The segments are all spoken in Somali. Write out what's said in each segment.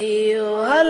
أيها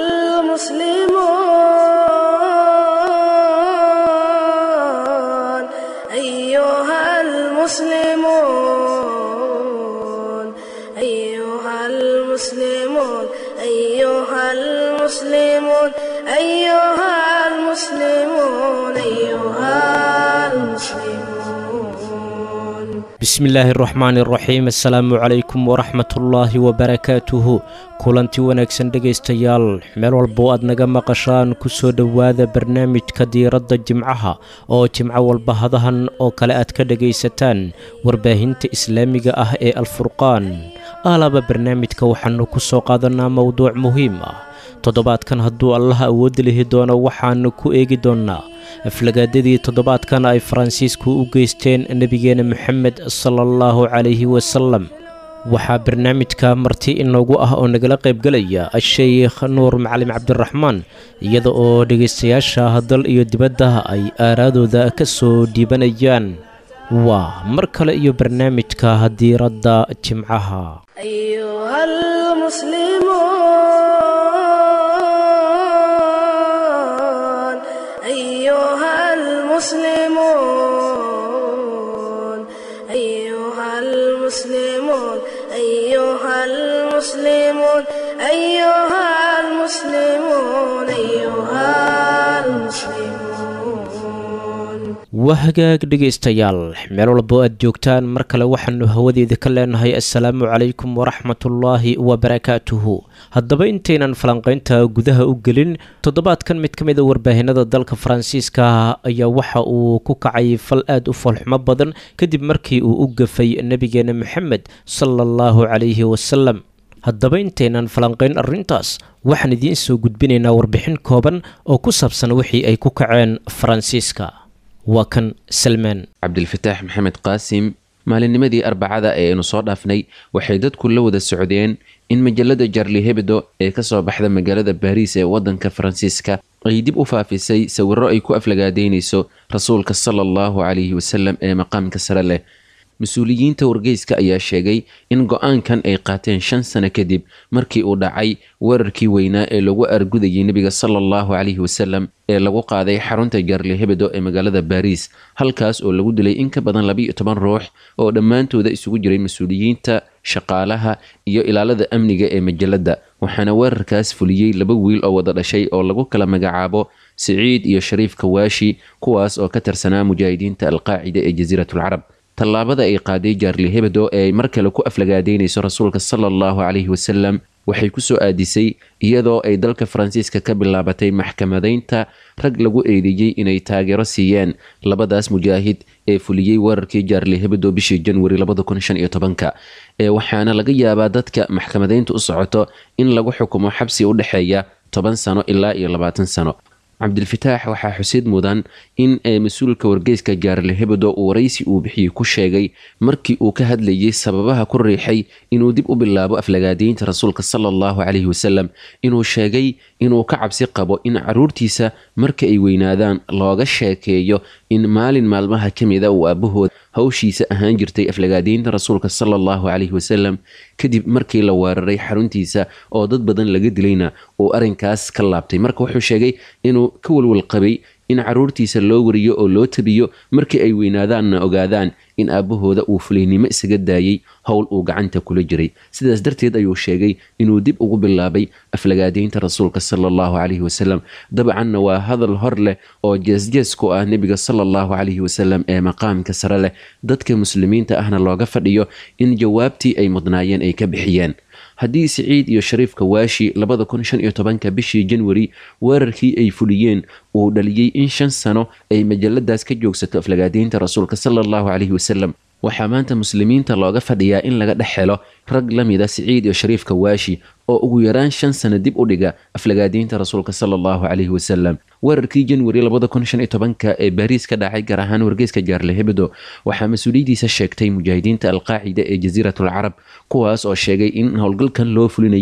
المسلمون أيها المسلمون أيها المسلمون أيها المسلمون أيها المسلمون أيها المسلمون bismillaahi araxmaani araxiim assalaamu calaykum waraxmatullaahi wabarakaatuhu kulanti wanaagsan dhegaystayaal meel walbo aad naga maqashaan ku soo dhowaada barnaamijka diiradda jimcaha oo jimco walba hadahan oo kale aad ka dhegaysataan warbaahinta islaamiga ah ee alfurqaan aalaba barnaamijka waxaannu ku soo qaadanaa mowduuc muhiim ah toddobaadkan hadduu allaha awoodda lihi doono waxaannu ku eegi doonnaa aflagaadadii toddobaadkan ay faransiisku u geysteen nebigeena moxamed sala allahu calayhi wasalam waxaa barnaamijka marti inoogu ah oo nagala qaybgelaya a-sheykh nuur macalin cabdiraxmaan iyada oo dhegaystayaasha dal iyo dibadda ay aaraadooda ka soo dhiibanayaan waa mar kale iyo barnaamijka diiradda jimcaha أيها المسلمون أيها المسلمون أيها المسلمون أيها المسلمون أيها المسلمون أيها المسلمون waa hagaag dhegaystayaal meel walbo aad joogtaan mar kale waxaannu hawadeeda ka leenahay assalaamu calaykum waraxmatullaahi wabarakaatuhu haddaba intaynan falanqaynta gudaha u gelin toddobaadkan mid ka mid a warbaahinada dalka faransiiska ayaa waxa uu ku kacay fal aad u foolxumo badan kadib markii uu u gafay nebigeena moxamed sala allahu calayhi wasalam haddaba intaynan falanqayn arrintaas waxaan idiin soo gudbinaynaa warbixin kooban oo ku saabsan wixii ay ku kaceen faransiiska waa kan salmaan cabdilfataax maxamed qaasim maalinnimadii arbacada ee aynu soo dhaafnay waxay dadku la wada socdeen in majalada jarli hebdo ee kasoo baxda magaalada baariis ee wadanka faransiiska ay dib u faafisay sawiro ay ku aflagaadeynayso rasuulka sala allahu calayhi wasalam ee maqaamka sare leh mas-uuliyiinta wargeyska ayaa sheegay in go-aankan ay qaateen shan sano kadib markii uu dhacay weerarkii weynaa ee lagu argudayay nebiga sala allahu calayhi wasalam ee lagu qaaday xarunta jarli hebdo ee magaalada baariis halkaas oo lagu dilay in ka badan labiiyo toban ruux oo dhammaantooda isugu jiray mas-uuliyiinta shaqaalaha iyo ilaalada amniga ee majalada waxaana weerarkaas fuliyey laba wiil oo wada dhashay oo lagu kala magacaabo siciid iyo shariif kawaashi kuwaas oo ka tirsanaa mujaahidiinta alqaacida ee jasiiratulcarab tallaabada ay qaaday jaarli hebdo ee ay mar kale ku aflagaadeynayso rasuulka sala allahu calayhi wasalam waxay ku soo aadisay iyadoo ay dalka faransiiska ka bilaabatay maxkamadaynta rag lagu eedeeyey inay taageero siiyeen labadaas mujaahid ee fuliyey weerarkii jaarli hebdo bishii janwari ee waxaana laga yaabaa dadka maxkamadaynta u socoto in lagu xukumo xabsi u dhexeeya toban sano ilaa iyo labaatan sano cabdilfataax waxaa xusid mudan in mas-uulka wargeyska jaarle hebdo uu waraysi uu bixiyey ku sheegay markii uu ka hadlayay sababaha ku riixay inuu dib u bilaabo aflagaadeynta rasuulka sala allahu calayhi wasalam inuu sheegay inuu ka cabsi qabo in caruurtiisa marka ay weynaadaan looga sheekeeyo in maalin maalmaha ka mida uu aabahood hawshiisa ahaan jirtay aflagaadeynta rasuulka sala allahu calayhi wasalam kadib markii la weeraray xaruntiisa oo dad badan laga dilayna uu arrinkaas ka laabtay marka wuxuu sheegay inuu ka walwal qabay in caruurtiisa loo wariyo oo loo tabiyo markii ay weynaadaanna ogaadaan in aabbahooda uu fulaynimo isaga daayey howl uu gacanta kula jiray sidaas darteed ayuu sheegay inuu dib ugu bilaabay aflagaadeynta rasuulka sala allahu calayhi wasalam dabcanna waa hadal hor leh oo jeesjees ku ah nebiga sala allahu calayhi wasalam ee maqaamka sare leh dadka muslimiinta ahna looga fadhiyo in jawaabtii ay mudnaayeen ay ka bixiyeen haddii siciid iyo shariif kawaashi labada kun shan iyo tobanka bishii janwari weerarkii ay fuliyeen uu dhaliyey in shan sano ay majaladaas ka joogsato aflagaadeynta rasuulka sala allahu calayhi wasalam waxaa maanta muslimiinta looga fadhiyaa in laga dhex helo rag la mida siciid iyo shariif kawaashi oo ugu yaraan shan sano dib u dhiga aflagaadeynta rasuulka sala allahu calayhi wasalam weerarkii janwari labada kun shan iyo tobanka ee baariis ka dhacay gaar ahaan wargeyska jaarle hebdo waxaa mas-uuliyadiisa sheegtay mujaahidiinta alqaacida ee jasiiratul carab kuwaas oo sheegay in howlgalkan loo fulinayo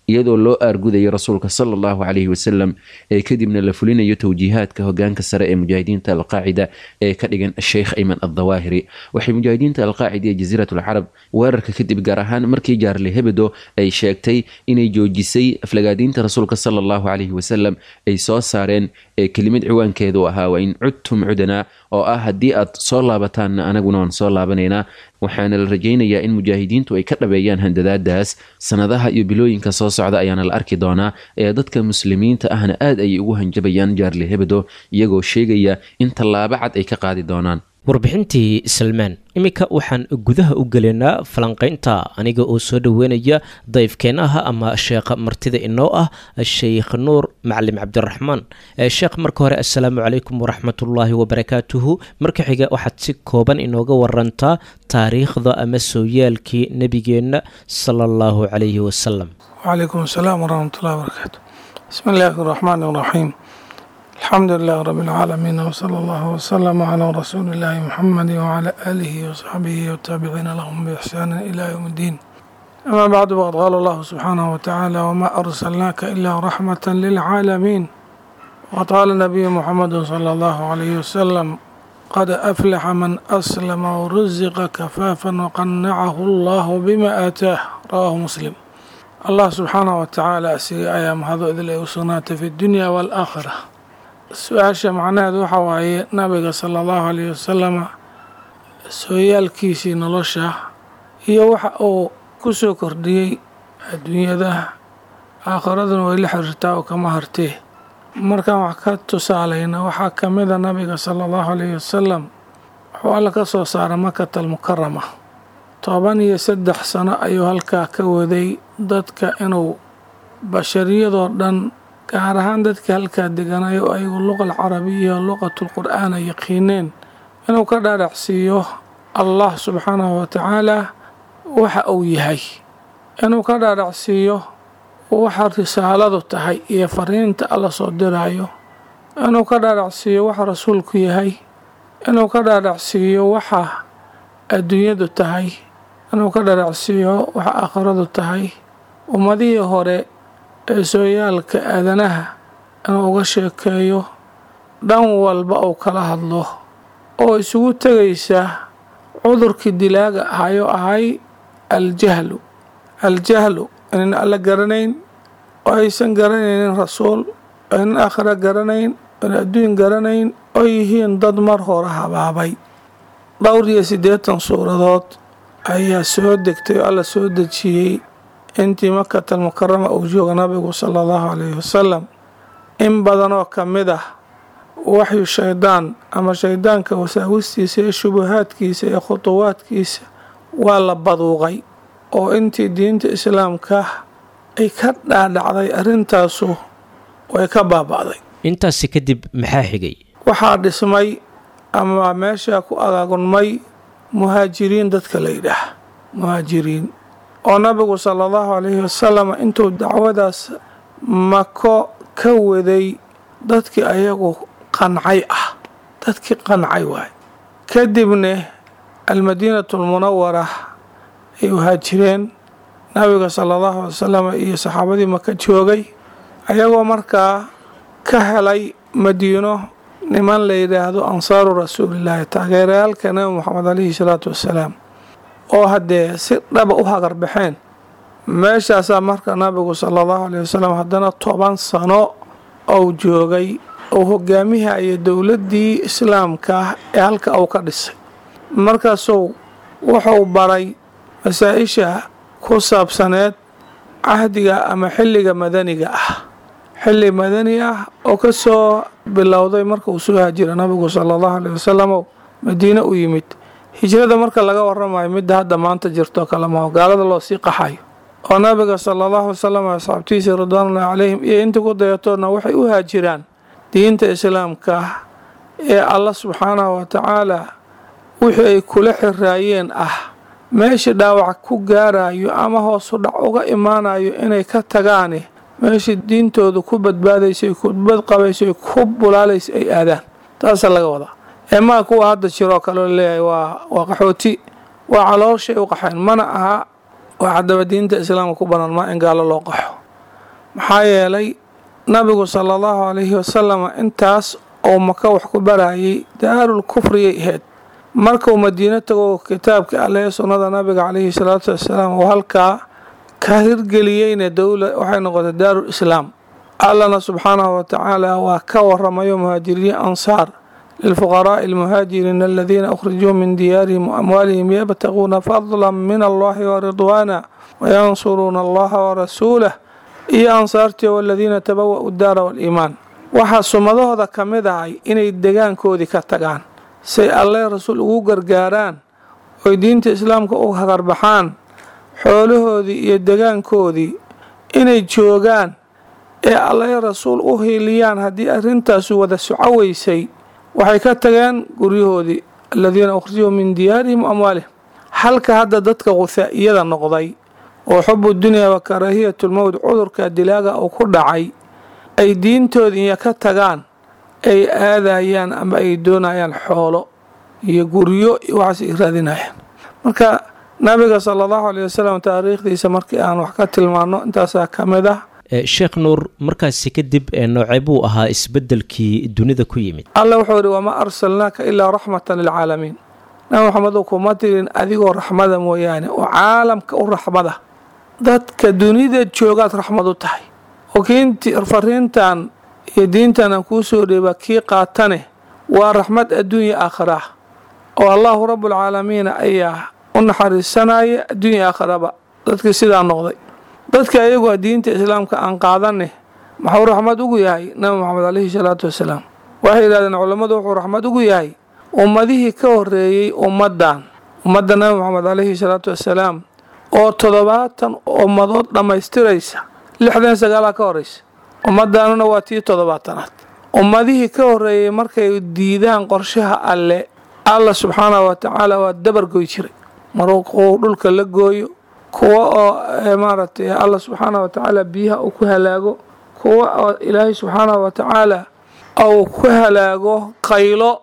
iyadoo loo aargudayo rasuulka sala allahu caleyhi wasalam ee kadibna la fulinayo towjiihaadka hogaanka sare ee mujaahidiinta alqaacida ee ka dhigan sheikh ayman addawaahiri waxay mujaahidiinta alqaacida ee jasiirat alcarab weerarka kadib gaar ahaan markii jaarle hebedo ay sheegtay inay joojisay aflagaadiinta rasuulka sala allahu caleyhi wasalam ay soo saareen ee kelimad ciwaankeedu ahaa waa in cudtum cudanaa oo ah haddii aad soo laabataanna anaguna waan soo laabanaynaa waxaana la rajaynayaa in mujaahidiintu ay ka dhabeeyaan handadaadaas sanadaha iyo bilooyinka soo socda ayaana la arki doonaa ee dadka muslimiinta ahna aad ayay ugu hanjabayaan jaarle hebedo iyagoo sheegaya in tallaabo cad ay ka qaadi doonaan warbixintii salmaan iminka waxaan gudaha u gelaynaa falanqaynta aniga oo soo dhoweynaya dayfkeenaha ama sheekha martida inoo ah sheikh nuur macalim cabdiraxmaan sheekh marka hore assalaamu calaykum waraxmatullaahi wabarakaatuhu marka xiga waxaad si kooban inooga warantaa taariikhda ama sooyaalkii nebigeenna sala allahu calayhi wasalam wcalaykum asalaam waraxmatullahi wabarakaatu bismi illaahi araxmaan iraxiim alxamdu lilah rab اlcaalamiin wsala allahu wslama calaa rasuuli illaahi muxamadi wcala aalihi wasaxbihi wataabiciina lahum biixsaani ila ywm اddiin ama bacdu faqad qaala allahu subxaanahu watacaala wma arsalnaaka ila raxmata lilcaalamiin waqad qaala nabiyu muxamadu sala allahu calayhi wasalam qad aflaxa man aslama wrusiqa kafaafan waqanacahu allahu bima aataah rawaahu muslim allah subxaanahu watacaala asiga ayaa mahado idil ay u sugnaatay fi dunya waalaakhira su-aasha macnaheedu waxaa waaye nabiga sala allahu alayhi wasalama sooyaalkiisii nolosha iyo waxa uu ku soo kordhiyey adduunyada aakhiraduna way la xiriirtaa oo kama hartee markaan wax ka tusaalayna waxaa ka mida nabiga sala allahu alayhi wasalam wuxuu alla ka soo saaray makata almukarama toban iyo saddex sano ayuu halkaa ka waday dadka inuu bashariyadoo dhan gaar ahaan dadka halkaa deganayo ayagu luqa alcarabiya luqatulqur'aan ay yaqiineen inuu ka dhaadhacsiiyo allah subxaanahu watacaala waxa uu yahay inuu ka dhaadhacsiiyo waxa risaaladu tahay iyo fariinta alla soo diraayo inuu ka dhaadhacsiiyo waxa rasuulku yahay inuu ka dhaadhacsiiyo waxa adduunyadu tahay inuu ka dhaadhacsiiyo waxa aakhiradu tahay ummadihii hore ee sooyaalka aadanaha inuu uga sheekeeyo dhan walba uu kala hadlo oo isugu tegaysa cudurkii dilaaga ahayoo ahay aljahlu aljahlu inaynan alla garanayn oo aysan garanaynin rasuul aynan aakhira garanayn oona adduun garanayn oo yihiin dad mar hore habaabay dhowr iyo siddeetan suuradood ayaa soo degtay oo alla soo dejiyey intii makata almukarama uu jooga nabigu sala allahu calayhi wasalam in badanoo ka mid ah waxyu shaydaan ama shaydaanka wasaawistiisa iyo shubahaadkiisa iyo khutuwaadkiisa waa la baduuqay oo intii diinta islaamka ay ka dhaadhacday arrintaasu way ka baaba'day intaasi kadib maxaa xigay waxaa dhismay ama meeshaa ku agaagunmay muhaajiriin dadka la yidhaah muhaajiriin oo nabigu sala allahu calayhi wasalam intuu dacwadaas mako ka waday dadkii ayagu qancay ah dadkii qancay waay kadibna almadiinatu almunawara ay uhaajireen nabiga sala allahu alay wasalam iyo saxaabadii maka joogay ayagoo markaa ka helay madiino niman la yidhaahdo ansaaru rasuulillaahi taageerayaalka nabi moxamed calayhi salaatu wassalaam oo haddee si dhaba u hagarbaxeen meeshaasaa marka nabigu sala allahu alayh wasalam haddana toban sano ou joogay oo hogaamihaya dowladdii islaamka ee halka uu ka dhisay markaasuu wuxuu baray masaa-isha ku saabsaneed cahdiga ama xilliga madaniga ah xilli madani ah oo ka soo bilowday marka uu soo haajira nabigu sala allahu alayh wasalam madiine u yimid hijrada marka laga waramayo midda hadda maanta jirto kale maho gaalada loo sii qaxayo oo nabiga sala allahu wasalam asxaabtiisii ridwaanullahi calayhim iyo intii ku dayatoodna waxay u haajiraan diinta islaamka ee alla subxaanahu watacaala wixii ay kula xiraayeen ah meeshii dhaawac ku gaarayo ama hoosu dhac uga imaanayo inay ka tagaane meeshii diintooda ku badbaadaysa ku badqabaysa ku bulaalaysa ay aadaan taasaa laga wadaa ee maa kuwa hadda jiroo kaleo leeyahay waa waa qaxooti waa calooshay u qaxeen mana aha waa haddaba diinta islaamka ku banaan maa in gaalo loo qaxo maxaa yeelay nabigu sala allahu calayhi wasalam intaas oo maka wax ku barayay daarul kufriyay ahayd markuu madiino tago kitaabka alle sunnada nabiga calayhi salaatu wassalaam oo halkaa ka hirgeliyeyna dowla waxay noqotay daarul islaam allana subxaanahu watacaala waa ka waramayo muhaajiriin ansaar lilfuqaraa'i almuhaajiriina aladiina ukhrijuu min diyaarihim waamwaalihim yabtaguuna fadla min allahi waridwaana wayansuruuna allaha warasuulah iyo ansaartii waladiina tabawa'u daara waaliimaan waxaa sumadahooda ka mid ahay inay degaankoodii ka tagaan say alle rasuul ugu gargaaraan oy diinta islaamka u hagarbaxaan xoolahoodii iyo degaankoodii inay joogaan ee alle rasuul u hiiliyaan haddii arrintaasu wada soco weysay waxay ka tageen guryahoodii aladiina ukhrijuu min diyaarihim wa amwaalihim halka hadda dadka quhaa'iyada noqday oo xubu dunyaa wa karaahiyatulmowt cudurka dilaaga uu ku dhacay ay diintoodii iyo ka tagaan ay aadayaan ama ay doonayaan xoolo iyo guryo waxaas ay raadinayaan marka nabiga sala allahu aleyh wasalam taariikhdiisa markii aan wax ka tilmaano intaasaa ka mid ah sheekh nuur markaasi kadib noocee buu ahaa isbeddelkii dunida ku yimid alla wuxuu yihi wamaa arsalnaaka ilaa raxmatan lilcaalamiin nabi maxamedow kuma tirin adigoo raxmada mooyaane oo caalamka u raxmada dadka dunida joogaad raxmad u tahay oo kiinti fariintan iyo diintan aan kuu soo dheeba kii qaatane waa raxmad adduunya aakhira ah oo allahu rabbulcaalamiina ayaa u naxariisanaya adduunya aakhiraba dadkii sidaa noqday dadka ayagu diinta islaamka aan qaadane maxuu raxmad ugu yahay nabi moxamed caleyhi salaatu wasalaam waxay yidhahdeen culammadu wuxuu raxmad ugu yahay ummadihii ka horeeyey ummaddan ummadda nabi moxamed caleyhi salaatu wasalaam oo toddobaatan ummadood dhammaystiraysa lixdan sagaalaa ka horeysa ummaddaanuna waa tii toddobaatanaad ummadihii ka horeeyey markay diidaan qorshaha alle alla subxaanahu wa tacaala waa dabargoy jiray maruu dhulka la gooyo kuwa oo maaragtay alla subxaanahu wa tacaala biyaha uu ku halaago kuwa oo ilaahay subxaanahu wa tacaala uu ku halaago qaylo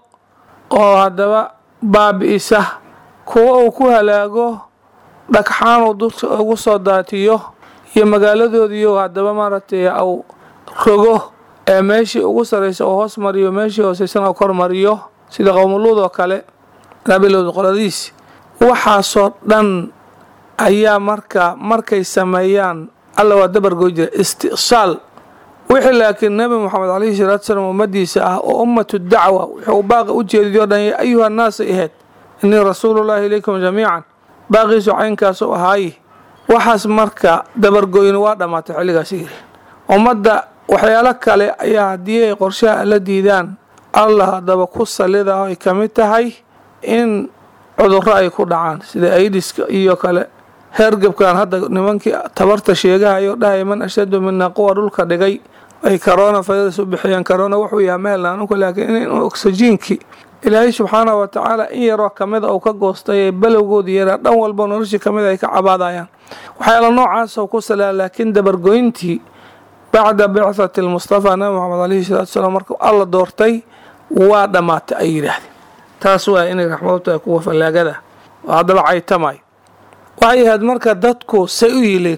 oo haddaba baabi'isa kuwa uu ku halaago dhagxaan uu dulka ugu soo daatiyo iyo magaaladoodiiyo haddaba maaragtay au rogo ee meeshii ugu sarraysa oo hoos mariyo meeshii hooseysan oo kor mariyo sida qowmuluud oo kale nabilowd qoladiisi waxaasoo dhan ayaa marka markay sameeyaan alla waa dabargoy jira isti'saal wixii laakiin nebi moxamed caleyhi salaatu salaam ummadiisa ah oo ummatu dacwa wuxuu baaqa u jeediyo dhan ya ayuha naasay ahayd innii rasuulullaahi ilaykum jamiican baaqiisu caynkaasu ahaaye waxaas marka dabargoyni waa dhammaatay xilligaas yiri ummadda waxyaalo kale ayaa haddii ay qorshaha alla diidaan allah haddaba ku salidaho ay ka mid tahay in cudurro ay ku dhacaan sida aidiska iyo kale heergabkan hadda nimankii tabarta sheegahayo dhahaya man ashadu mina quwa dhulka dhigay ay corona virus u bixiyeen corona wuxuu yahay mehelnaanunku laakiin in oksijiinkii ilaahay subxaanahu wa tacaala in yaroo kamida uu ka goostay ee balowgoodii yaraa dhan walba noloshii kamid ay ka cabaadayaan waxyaala noocaasoo ku salaa laakiin dabargoyntii bacda bicthati lmustafaa nabi moxamed caleyhi salatu salaam markuu alla doortay waa dhammaatay ay yidhaahdeen taas waa inay raxmadu tahay kuwa fallaagada oo haddaba caytamay waxay ahayd marka dadku say u yileen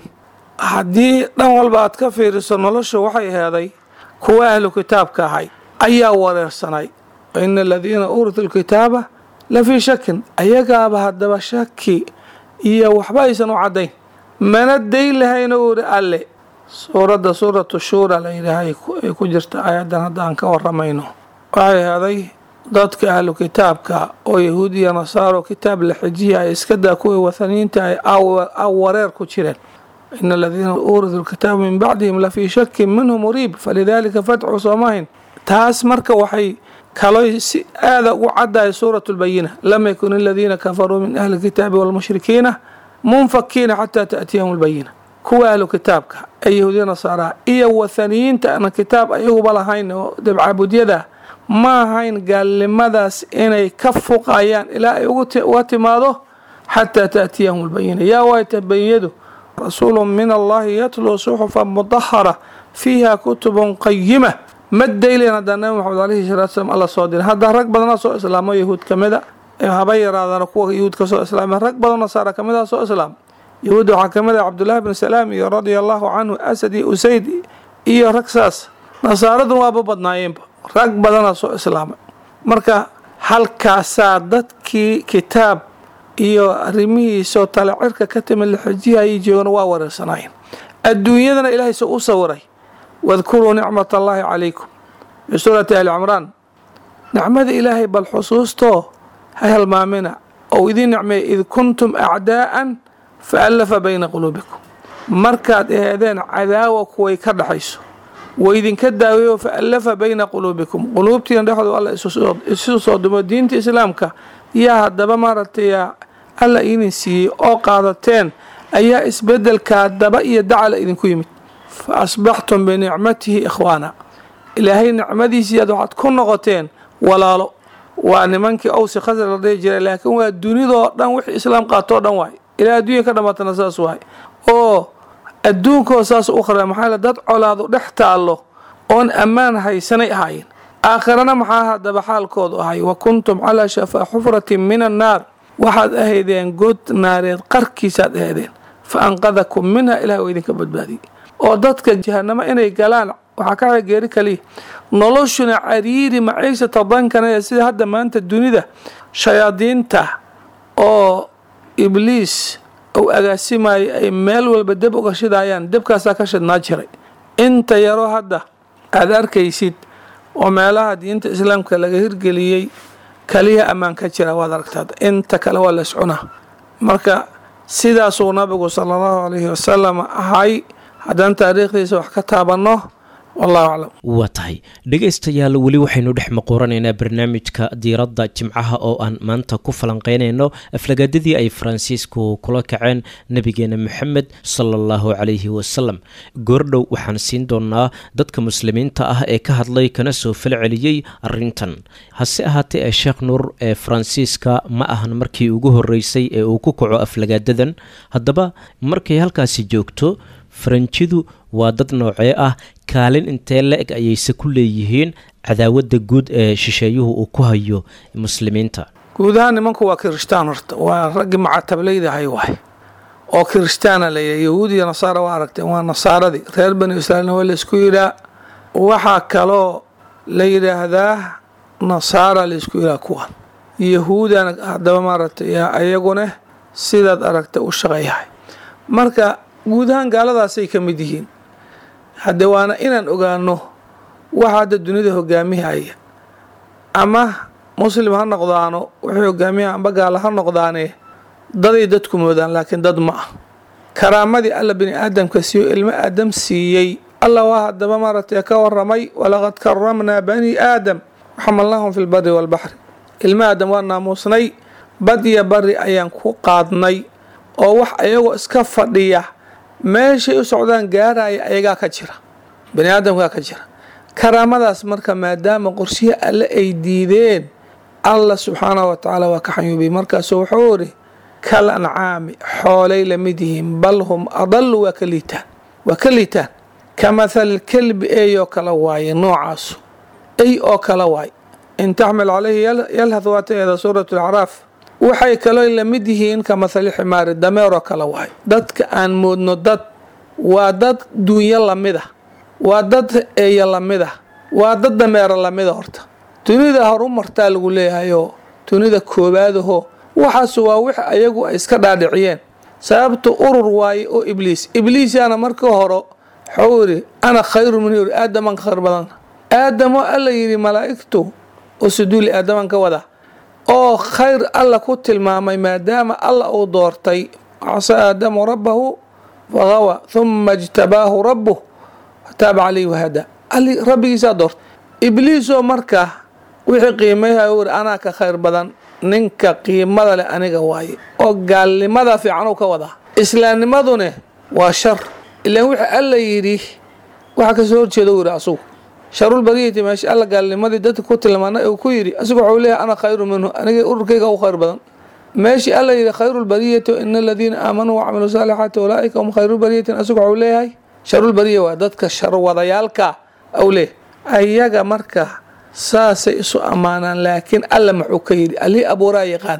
haddii dhan walba aad ka fiiriso noloshu waxay heeday kuwa ahlu kitaabka ahay ayaa wareersanay waina aladiina uuritu lkitaaba la fii shakin ayagaaba haddaba shaki iyo waxba aysan u caddayn mana dayn lahayna uu ihi alle suuradda suuratu shuura la yidhaahay ay ku jirta ayadan hadda aan ka waramayno waxay heeday dadka ahlu kitaabka oo yahuud iyo nasaaro kitaab la xijiya ay iska daa kuwii wathaniyiinta ay aw wareer ku jireen ina aladiina uuridu lkitaaba min bacdihim la fii shakin minhu muriib falidaalika fadcu soomahin taas marka waxay kaloy si aada ugu caddahay suuratu lbayina lam yakun aladiina kafaruu min ahli lkitaabi walmushrikiina munfakiina xataa taأtiyahum lbayina kuwa ahlu kitaabka ee yahuudiya nasaaraha iyo wathaniyiinta ana kitaab ayaguba lahayn oo dabcaabudyada ma ahayn gaalnimadaas inay ka fuqayaan ilaa ay uga timaado xataa taأtiyahum lbayina yaa waayta bayinadu rasuulu min allahi yatluu suxufa mudahara fiiha kutubun qayima ma daylen haddaa nabi moxamed aleyhi salatu slam alla soo diray hadda rag badana soo islaamo yahuud ka mida haba yaraadana kuwa yahuud ka soo islaamay rag badan nasaara ka mid a soo islaam yahuudda waxaa ka mid ah cabdullaahi bn salaam iyo radia allahu canhu asad iyo usayd iyo rag saas nasaaradun waaba badnaayeenba rag badanaa soo islaamay marka halkaasaa dadkii kitaab iyo arrimihiisoo tale cirka ka timi la xijihayay joogana waa wareersanaayeen adduunyadana ilaahay se u sawiray wadkuruu nicmat allaahi calaykum fi suurati ali cimraan nicmada ilaahay bal xusuustoo ha halmaamina ou idiin nicmeeya id kuntum acdaa'an fa allafa bayna quluubikum markaad aheedeen cadaawa kuway ka dhaxayso waidinka daaweeyo fa allafa bayna quluubikum quluubtiina dhexdooda alla isu soo dumo diinta islaamka yaa haddaba maaragtay alla idin siiyey oo qaadateen ayaa isbedelkaa daba iyo dacala idinku yimid fa asbaxtum binicmatihi ikhwaana ilaahay nicmadiisii aad waxaad ku noqoteen walaalo waa nimankii owsi khasar la dhihi jiray laakiin waa dunidoo dhan wixii islaam qaatoo dhan waay ilaa adduunya ka dhammaatana saas waay oo adduunkoo saas u khara maxaa dad colaadu dhex taallo oon ammaan haysanay ahaayeen aakhirana maxaa haddaba xaalkoodu ahay wa kuntum calaa shafaa xufratin min annaar waxaad ahaydeen god naareed qarkiisaad ahaydeen fa anqadakum minha ilaah oo idinka badbaadiyey oo dadka jahanamo inay galaan waxaa ka geeri kaliya noloshuna cariiri maciishata dankanaya sida hadda maanta dunida shayaadiinta oo ibliis uu agaasimayo ay meel walba deb uga shidayaan debkaasaa ka shidnaa jiray inta yaroo hadda aada arkaysid oo meelaha diinta islaamka laga hirgeliyey kaliya ammaan ka jira waad aragtaad inta kale waa la iscunaa marka sidaasuu nabigu sala allahu calayhi wasalam ahay haddaan taariikhdiisa wax ka taabanno wallahu aclam waa tahay dhegaystayaal weli waxaynu dhex maquuranaynaa barnaamijka diiradda jimcaha oo aan maanta ku falanqeynayno aflagaadadii ay faransiisku kula kaceen nebigeena moxamed sala allahu calayhi wasalam goordhow waxaan siin doonaa dadka muslimiinta ah ee ka hadlay kana soo falceliyey arrintan hase ahaatee ee sheekh nuur ee faransiiska ma ahan markii ugu horreysay ee uu ku kaco aflagaadadan haddaba markay halkaasi joogto faranjidu waa dad noocee ah kaalin intee la-eg ayayse ku leeyihiin cadaawadda guud ee shisheeyuhu uu ku hayo muslimiinta guud ahaan nimanku waa kirishtaan horta waa raggii macatablaydahay waay oo kirishtaana layidhaha yahuud iyo nasaara waa aragteen waa nasaaradii reer bani israiilna waa laysku yidhaa waxaa kaloo la yidhaahdaa nasaara laysku yidhaha kuwan yahuudana haddaba maaragtay ayaguna sidaad aragtay u shaqeeyahay marka guud ahaan gaaladaasay ka mid yihiin hadde waana inaan ogaano waxa hadda dunida hogaamihaya ama muslim ha noqdaano waxay hogaamiyaha amba gaala ha noqdaane daday dadku moodaan laakiin dad ma ah karaamadii alla bini aadamka siiyo ilmo aadam siiyey alla waa haddaba maaragtay ka waramay walaqad karamnaa bani aadam waxamalnaahum fi lbari waalbaxri ilmo aadam waa naamuusnay bad iyo bari ayaan ku qaadnay oo wax ayagoo iska fadhiya meeshay u socdaan gaaraya ayagaa ka jira bani aadamkaa ka jira karaamadaas marka maadaama qorshihi alle ay diideen allah subxaanahu wa tacaala waa ka xanyuubay markaasu wuxuu iri kal ancaami xoolay la mid yihiin bal hum adalu waa ka liitaan waa ka liitaan ka mathali kelbi eyoo kala waaye noocaasu ey oo kala waaye in taxmil calayhi yalhad waataeeda suurat alacraaf waxay kaloo la mid yihiin ka mathali ximaari dameeroo kale waay dadka aan moodno dad waa dad duunyo lamid ah waa dad eeyo lamid ah waa dad dameero lamida horta dunida horu martaa lagu leeyahayoo dunida koowaadaho waxaas waa wix ayagu ay iska dhaadhiciyeen sababta urur waaye oo ibliis ibliisaana markii hore waxuu yidhi ana khayru min yuri aadaman ka khayr badan aadamoo alla yidhi malaa'igtu oo suduuli aadaman ka wada oo khayr alla ku tilmaamay maadaama alla uu doortay casa aadamu rabbahu fagawa huma ijtabaahu rabbuh fataaba calayhi wahada ali rabbigiisaa doortay ibliisoo marka wixii qiimayha u yiri anaa ka khayr badan ninka qiimada leh aniga waaye oo gaalnimada fiican uu ka wadaa islaamnimadune waa shar ilaan wixii alla yidhi waxa kasoo horjeeda u yidhi asugu sharulbariyati meesha alla gaalnimadii dadka ku tilmaanay uu ku yidhi asigu waxuu leeyahay ana khayru minhu aniga ururkayga u khayr badan meeshii alla yidhi khayrulbariyati ina aladiina aamanuu wacamiluu saalixaati ulaaika hum khayrulbariyatin asigu waxuu leeyahay sharulbariya waa dadka sharwadayaalka au leeyahay ayaga marka saasay isu ammaanaan laakiin alla muxuu ka yidhi allihii abuuraa yaqaan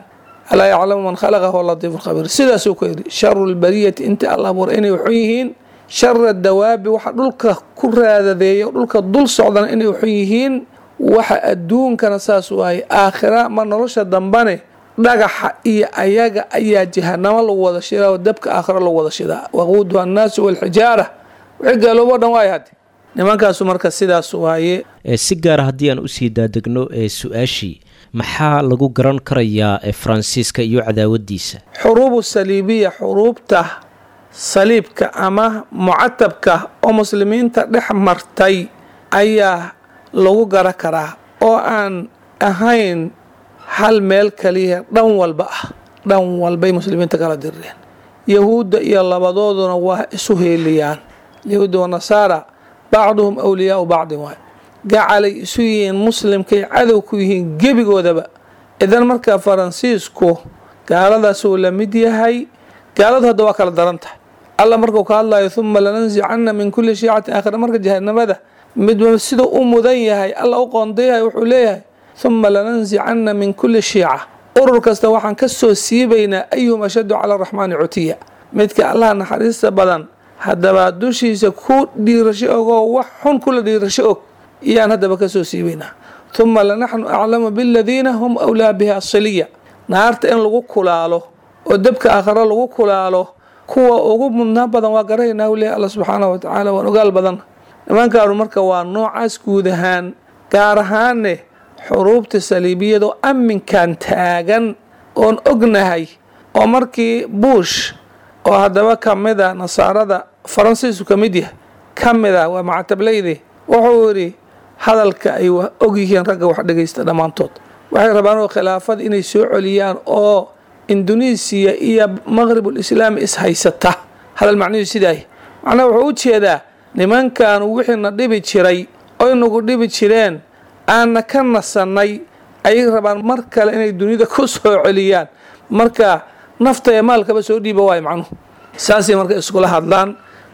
alaa yaclamu man khalaqa huwa latiifu lkhabiir sidaasuu ku yidhi sharu lbariyati inta alla abuuray inay waxun yihiin shara dawaabi waxa dhulka ku raadadeeya dhulka dul socdana inay waxun yihiin waxa adduunkana saas waaye aakhira ma nolosha dambane dhagaxa iyo ayaga ayaa jahanamo lagu wada shidaa oo dabka aakhiro lagu wada shidaa waquuduha annaasu walxijaara wixii gaaloobo dhan waay hadde nimankaasu marka sidaas waaye si gaara haddii aan usii daadegno ee su-aashii maxaa lagu garan karayaa faransiiska iyo cadaawadiisa xuruubu saliibiya xuruubta saliibka ama mucatabka oo muslimiinta dhex martay ayaa lagu gara karaa oo aan ahayn hal meel kaliya dhan walba ah dhan walbay muslimiinta kala direen yahuudda iyo labadooduna waa isu heeliyaan yahuudda wa nasaara bacduhum awliyaau bacdin waay gacalay isu yihiin muslimkay cadow ku yihiin gebigoodaba idan marka faransiisku gaaladaasuu la mid yahay gaaladu hadda waa kala daran tahay alla markuu ka hadlayo uma lananzicana min kulli shiicatin aakhira marka jahanamada midba siduu u mudan yahay alla u qoondayahay wuxuu leeyahay uma lananzicana min kulli shiica urur kasta waxaan ka soo siibaynaa ayuhum ashaddu cala araxmaani cutiya midka allaha naxariista badan haddaba dushiisa ku dhiirasho ogoo wax xun kula dhiirasho og iyaan haddaba ka soo siibaynaa uma lanaxnu aclamu biladiina hum awlaa biha siliya naarta in lagu kulaalo oo dabka aakhiro lagu kulaalo kuwa ugu mudnaa badan waa garaynaa u leeyahy alla subxaanahu watacaala waan ogaal badan nimankaanu marka waa noocaas guud ahaan gaar ahaanne xuruubta saliibiyadoo amminkan taagan oon ognahay oo markii buush oo haddaba ka mid a nasaarada faransiisku ka mid yahay ka mid a waa macatablayde wuxuu yidhi hadalka ay og yihiin ragga wax dhegaysta dhammaantood waxay rabaan oo khilaafada inay soo celiyaan oo indonesiya iyo maqribul islaami ishaysata hadal macnihiisu sidaay macnaha wuxuu u jeedaa nimankaanu wixiina dhibi jiray oy nagu dhibi jireen aanna ka nasannay ayay rabaan mar kale inay dunida ku soo celiyaan marka nafta ee maalkaba soo dhiiba waayo macnuhu saasay marka iskula hadlaan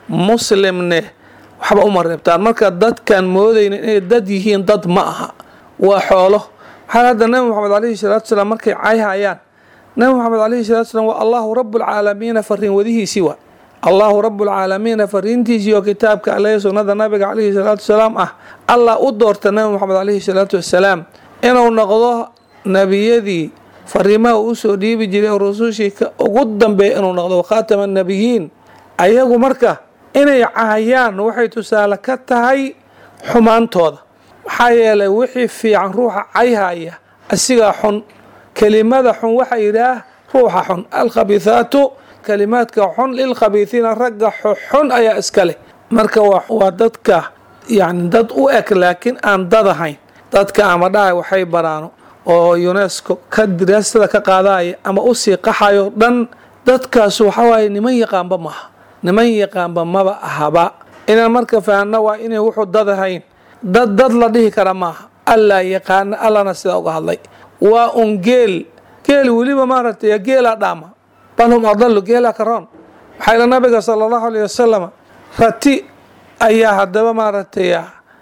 muslimne waxba uma reebtaan marka dadkan moodayna inay dad yihiin dad ma aha waa xoolo waxaa hadda nabi moxamed alayhi salaatu salaam markay cayhayaan nabi moxamed alayhi salatu salaam waa allahu rabbulcaalamiina fariin wadihiisii waa allahu rabbulcaalamiina fariintiisii oo kitaabka alle sunnada nabiga calayhi salaatu salaam ah allah u doorta nabi moxamed calayhi salaatu wasalaam inuu noqdo nebiyadii fariimaha uu usoo dhiibi jiray oo rusushii ugu dambeeya inuu noqdo khaatama nabiyiin ayagu marka inay caayaan waxay tusaale ka tahay xumaantooda maxaa yeelay wixii fiican ruuxa cayhaya asigaa xun kelimada xun waxaa yidhaah ruuxa xun alkhabiihaatu kalimaadka xun lilkhabiihiina ragga xun ayaa iska leh marka waa dadka yani dad u eg laakiin aan dad ahayn dadka ama dhahay waxay baraano oo unesco ka diraasada ka qaadaya ama usii qaxayo dhan dadkaas waxawaaye niman yaqaanba maaha niman yaqaanba maba ahaba inaan marka fahanno waa inay wuxuu dad ahayn dad dad la dhihi kara maaha allaa yaqaana allana sidaa uga hadlay waa un geel geel weliba maaragtay geelaa dhaama bal hum adalu geelaa karoon waxaa ila nabiga sala allahu alayh wasalam rati ayaa haddaba maaragtay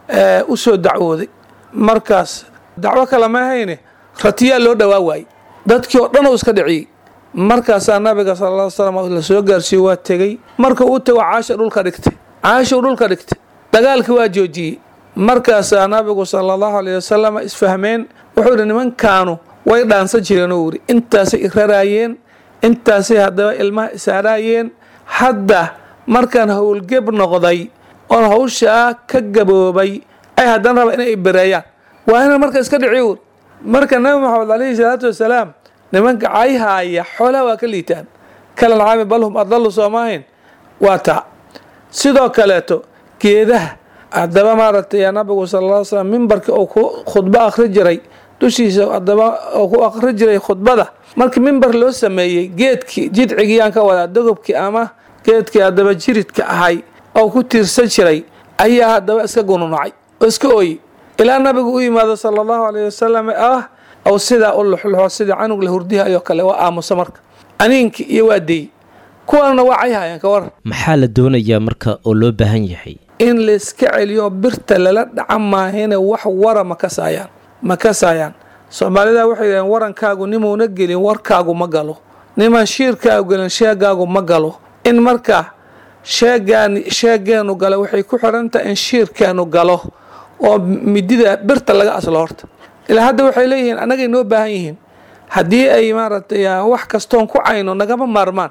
u soo dacwooday markaas dacwo kale ma ahayne ratiyaa loo dhowaa waayey dadkii oo dhan uu iska dhiciyey markaasaa nabiga sala alla ly slam la soo gaarsiiyo waa tegey marka uu tego caasha dhulka dhigtay caashuu dhulka dhigtay dagaalkii waa joojiyey markaasaa nabigu sala allahu alayh wasalam isfahmeen wuxuu yidhi nimankaanu way dhaansan jireen uu yidhi intaasay iraraayeen intaasay haddaba ilmaha isaaraayeen hadda markaan howlgeb noqday oon hawshaa ka gaboobay ay haddana raba inay bereeyaan waa inaan marka iska dhici ur marka nabi maxamed calayhi salaatu wasalaam nimanka cayhaaya xoolaha waa ka liitaan kalan caami balhum adalu soomaahayn waa taa sidoo kaleeto geedaha haddaba maaragtay nabigu sala alla ly slam mimbarkii uu ku khudbo akhri jiray dushiisa haddaba uu ku akhri jiray khudbada markii mimbar loo sameeyey geedkii jidcigiyaan ka wadaa dogobkii ama geedkii haddaba jiridka ahay oo ku tiirsan jiray ayaa haddaba iska gununacay oo iska ooyey ilaa nabigu u yimaado sala allahu alayh wasalam ah ou sidaa u luxluxo sida canug la hurdihayo kale waa aamusa marka aniinkii iyo waa deey kuwanna waa cayhayaan ka waran maxaa la doonayaa marka oo loo baahan yahay in layska celiyo birta lala dhaca maahine wax wara ma kasaayaan ma kasaayaan soomaalida waxay yidhaheen warankaagu nimuuna gelin warkaagu ma galo niman shiirkaagu gelin sheegaagu ma galo in marka sheegaan sheegeenu gala waxay ku xirantahay in shiirkeenu galo oo midida birta laga aslo horta ilaa hadda waxay leeyihiin annagay noo baahan yihiin haddii ay maaragtay wax kastoon ku cayno nagama maarmaan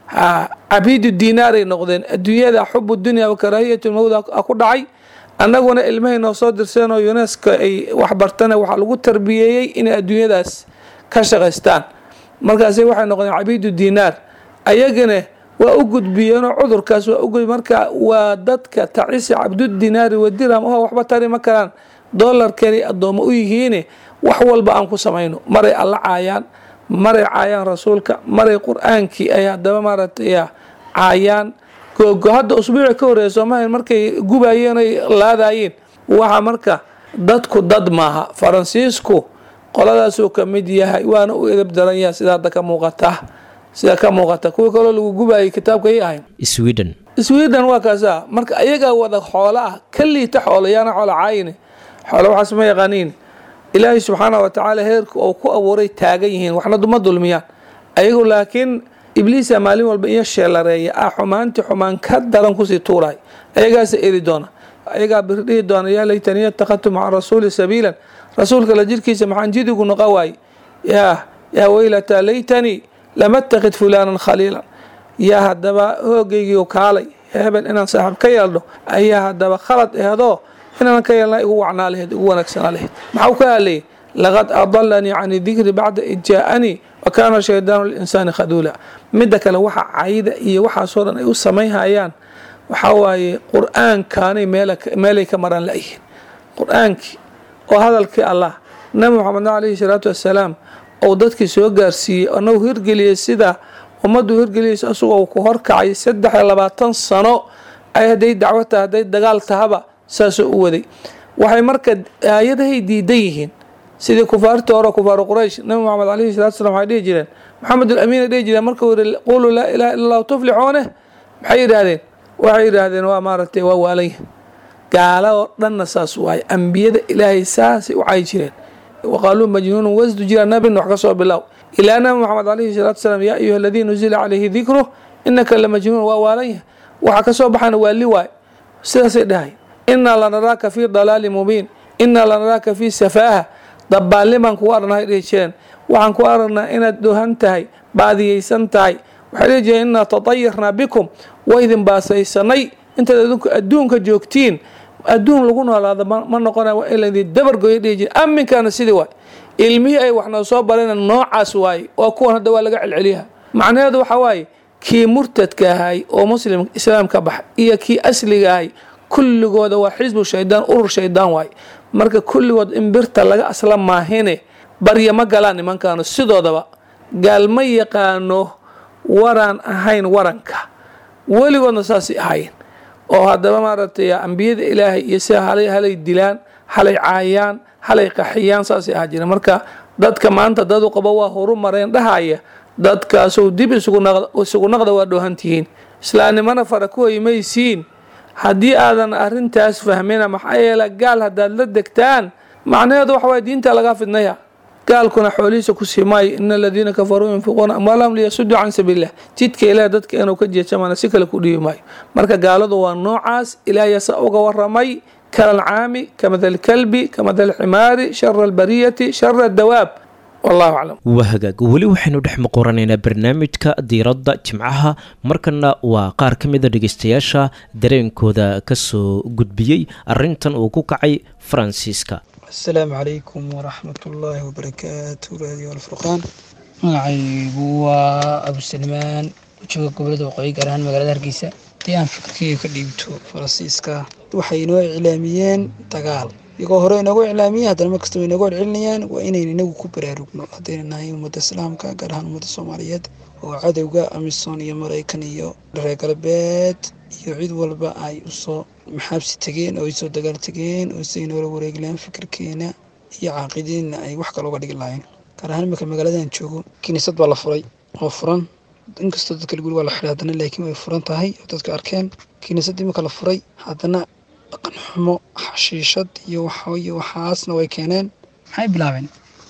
cabiidu diinaaray noqdeen adduunyada xubu dunya wa karaahiyatu lmawd ku dhacay annaguna ilmahay noo soo dirseenoo unesco ay waxbartana waxaa lagu tarbiyeeyey inay adduunyadaas ka shaqaystaan markaasi waxay noqdeen cabiidu diinaar ayagana waa u gudbiyeenoo cudurkaas waa ugudbi marka waa dadka tacisi cabdudinaari wadirham oo waxba tari ma karaan dolarkani addoommo u yihiine wax walba aan ku samayno maray alla caayaan maray caayaan rasuulka maray qur-aankii ay haddaba maaragtay caayaan googo hadda usbuuci ka horreeya soomaaliya markay gubayeen ay laadayeen waxa marka dadku dad maaha faransiisku qoladaasuu ka mid yahay waana u edab daran yahay sida hadda ka muuqata sida ka muuqata kuwii kaloo lagu gubayay kitaabka ay ahayn sweden sweden waa kaasa marka ayagaa wada xoolo ah ka liita xoolo yaana xoolo caayine xoolo waxaas ma yaqaaniin ilaahay subxaana wa tacaala heerka oo ku abuuray taagan yihiin waxna duma dulmiyaan ayagu laakiin ibliisa maalin walba iyo sheelareeya ah xumaantii xumaan ka daran kusii tuuraay ayagaasa eri doona ayagaa biri dhihi doona yaa laytaniya ittakhadtu maca rasuuli sabiilan rasuulka la jirkiisa maxaan jidigu noqa waaye yaa yaa weylataa laytanii lama attakhid fulaanan khaliilan yaa haddaba hoogaygiiu kaalay hebel inaan saaxiib ka yeeldho ayaa haddaba khalad ehedoo inaan ka yeelna igu wacnaa laheyd igu wanaagsanaa laheyd maxau ka hadlayay laqad adalanii can dikri bacda id jaa-anii wa kaana shaydaanu linsaani khaduula midda kale waxa cayda iyo waxaasoo dhan ay u samaynhayaan waxaa waaye qur-aankaanay meelay ka maraan la-yihiin qur-aankii oo hadalkii allah nabi moxamedna calayhi salaatu wassalaam ou dadkii soo gaarsiiyey anagu hirgeliyey sida ummaddu hirgeliyeysa asagoo ku horkacay saddex iyo labaatan sano ay hadday dacwo tahay hadday dagaal tahaba saasoo u waday waxay marka aayadahay diidan yihiin sidii kufaartii hore kufaaru quraysh nabi moxamed calayhi salatu slam waxay dhihi jireen maxamedul amiin ay dhihi jireen markuu yihi quluu laa ilaha illa allahu tuflixuune maxay yidhaahdeen waxay yidhaahdeen waa maaragtay waa waalanya gaala oo dhanna saas waaye ambiyada ilaahay saasay u cayi jireen waqaaluu majnuunu wasdu jira nabin wax ka soo bilow ilaa nabi moxamed calayhi salaatu salaam yaa ayuha aladii nuzila calayhi dikruh inaka la majnuun waa waalanya waxa ka soo baxana waa li waay sidaasay dhahay inaa lanaraaka fii dalaali mubiin inaa lanaraaka fii safaaha dabaallimaan kugu aragnahay dhihi jireen waxaan ku aragnaa inaad doohan tahay baadiyeysan tahay waxay dhihi jireen inaa tatayarnaa bikum waa idin baasaysanay intaad adinku adduunka joogtiin adduun lagu noolaado ma noqona waa in laydin dabargoya dhihi jire aminkaana sidii waay ilmihii ay waxnoo soo bareen noocaas waaye waa kuwan hadda waa laga celceliyaha macnaheedu waxaa waaye kii murtadka ahay oo muslim islaam ka baxa iyo kii asliga ahay kulligooda waa xisbu shaydaan urur shaydaan waaye marka kulligood in birta laga asla maahine barya ma galaan nimankaanu sidoodaba gaal ma yaqaano waraan ahayn waranka weligoodna saasay ahayn oo haddaba maaragtay ambiyada ilaahay iyo sida halay halay dilaan halay caayaan halay qaxiyaan saasay ahaa jira marka dadka maanta dadu qabo waa horu mareen dhahaya dadkaasuu dib isugu naqda waa dhoohantihiin islaamnimana fara ku hoymaysiin haddii aadan arintaas fahmina maxaa yeele gaal haddaad la degtaan macnaheedu waxa waye diinta lagaa fidnaya gaalkuna xoolihiisa ku sii maayo ina aladiina kafaruu yunfiquuna amwaalahum liyasuduu can sabiililah jidka ilaah dadka inuu ka jeejamana si kale ku dhiibi maayo marka gaaladu waa noocaas ilaahay asa uga waramay kalalcaami kamadal kalbi kamadal ximaari shara albariyati shara dawaab wallahu aclam waa hagaag weli waxaynu dhex muquranaynaa barnaamijka diiradda jimcaha markana waa qaar ka mida dhegeystayaasha dareenkooda kasoo gudbiyey arintan uu ku kacay faransiiska asalaamu calaykum waraxmat ullaahi wabarakaatu raadiyo alfurqaan magacaygu waa abusalmaan jooga gobolada waqooyi gaar ahaan magaalada hargeysa haddii aan fikirkeyga ka dhiibto faransiiska waxay inoo iclaamiyeen dagaal iyagoo hore inoogu iclaamiyeen haddana markasta way inoogu celcelinayaan waa inayn inagu ku baraarugno haddayna nahay ummadda islaamka gaar ahaan ummadda soomaaliyeed oo cadowga amisom iyo maraykan iyo reer galbeed iyo cid walba ay usoo maxaabsi tegeen oo ay soo dagaal tegeen oo siday noola wareeglaan fikirkeena iyo caaqidiinna ay wax kale uga dhigi lahayn gaar ahaan iminka magaaladan joogo kiniisad baa la furay oo furan inkastoo dadka guri waa la xidhay haddana laakiin way furan tahay oo dadka arkeen kiniisad iminka la furay haddana dhaqan xumo xashiishad iyo waxayo waxaasna way keeneen maxay bilaabeen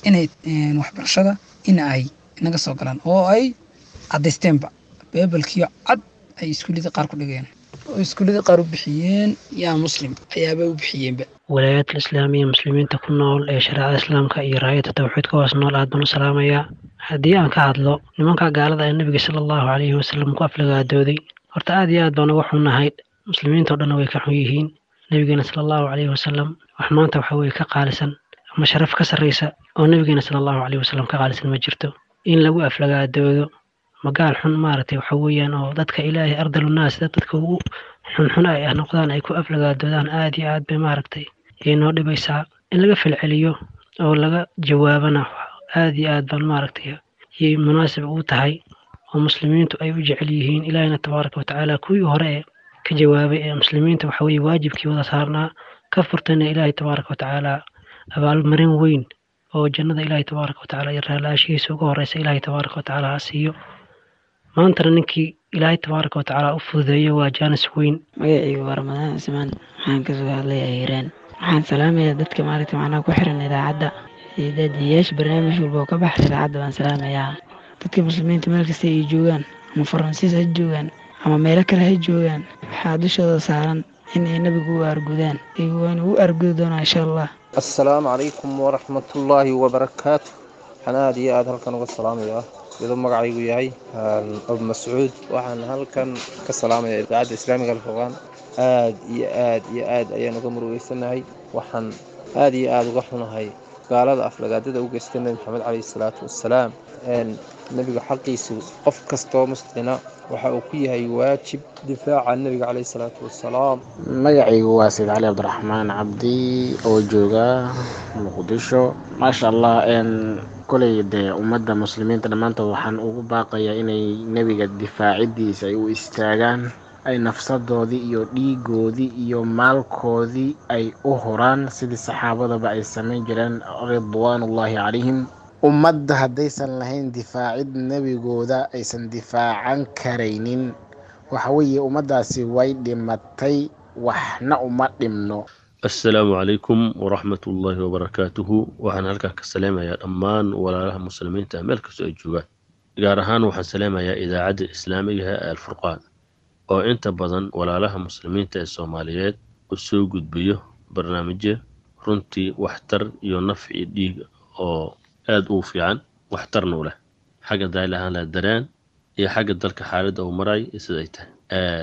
inay waxbarashada in ay naga soo galaan oo ay cadaysteenba beebelkiyo cad ay iskuullada qaar ku dhigeen oo iskuullada qaar u bixiyeen yaa muslim ayaaba u bixiyeenba walaayaadka islaamiya muslimiinta ku nool ee shareecada islaamka iyo raayada tawxiidka hoos nool aad baan u salaamayaa haddii aan ka hadlo nimanka gaalada ee nebiga sala allahu calayhi wasalam ku aflagaadooday horta aad iyo aad baan uga xunnahay muslimiinta o dhanna way ka xun yihiin nebigeena sala allahu calayhi wasalam wax maanta waxa weye ka qaalisan ama sharaf ka sarraysa oo nebigeena sala allahu calayhi wasalam ka qaalisan ma jirto in lagu aflagaadoodo magaal xun maaragtay waxa weeyaan oo dadka ilaahay ardalunaas dadka ugu xunxun ay ah noqdaan ay ku aflagaadoodaan aad iyo aad bay maaragtay ayay noo dhibaysaa in laga falceliyo oo laga jawaabana aad iyo aad baan maaragtay yay munaasib ugu tahay oo muslimiintu ay u jecel yihiin ilaahina tabaaraka watacaala kuwii hore ee ka jawaabay ee muslimiinta waxa weye waajibkii wada saarnaa ka furtayna ilaahay tabaaraka watacaala abaalmarin weyn oo jannada ilaahay tabaaraka watacaala iyo raalaashihiisa uga horeysa ilaahay tabaaraka watacaala ha siiyo maantana ninkii ilaahay tabaaraka watacaala u fududeeyo waa jaanis weyn magacaygu waa ramadaan cismaan waxaan kasoo hadlayaa hiiraan waxaan salaamayaa dadka maaragta macnaha ku xiran idaacadda iyo daadiyayaasha barnaamij walba oo ka baxay idaacadda baan salaamayaa dadka muslimiinta meel kasta ay joogaan ama faransiis ha joogaan ama meelo kale ha joogaan waxaa dushooda saaran in ay nabigu u argudaan waana u argudi doonaa insha allah assalaamu calaykum waraxmatullaahi wabarakaatu waxaan aada iyo aada halkan uga salaamayaa iyadoo magacaygu yahay abu mascuud waxaan halkan ka salaamaya idaacadda islaamiga alfurqaan aad iyo aad iyo aad ayaan uga murugeysanahay waxaan aad iyo aada uga xunahay gaalada aflagaadada u geystay nebi maxamed caleyhi salaatu wassalaam nebiga xaqiisu qof kastoo muslina waxa uu ku yahay waajib difaaca nebiga caleyhi salaatu wassalaam magacaygu waa sayid cali cabdiraxmaan cabdi oo jooga muqdisho maasha allah koley dee ummadda muslimiinta dhammaantood waxaan ugu baaqayaa inay nebiga difaacidiisa ay u istaagaan ay nafsadoodii iyo dhiigoodii iyo maalkoodii ay u horaan sidii saxaabadaba ay samayn jireen ridwaanullaahi calayhim ummadda haddaysan lahayn difaacid nebigooda aysan difaacan karaynin waxa weeye ummaddaasi way dhimatay waxna uma dhimno assalaamu calaykum waraxmat ullaahi wabarakaatuhu waxaan halkaa ka salaamayaa dhammaan walaalaha muslimiinta meel kastoo ay joogaan gaar ahaan waxaan salaamayaa idaacadda islaamigaha ee alfurqaan oo inta badan walaalaha muslimiinta ee soomaaliyeed u soo gudbiyo barnaamijyo runtii waxtar iyo nafci dhiig oo aada u fiican waxtarna u leh xagga daailahaan la dareen iyo xagga dalka xaaladda uu maraay iyo sida ay tahay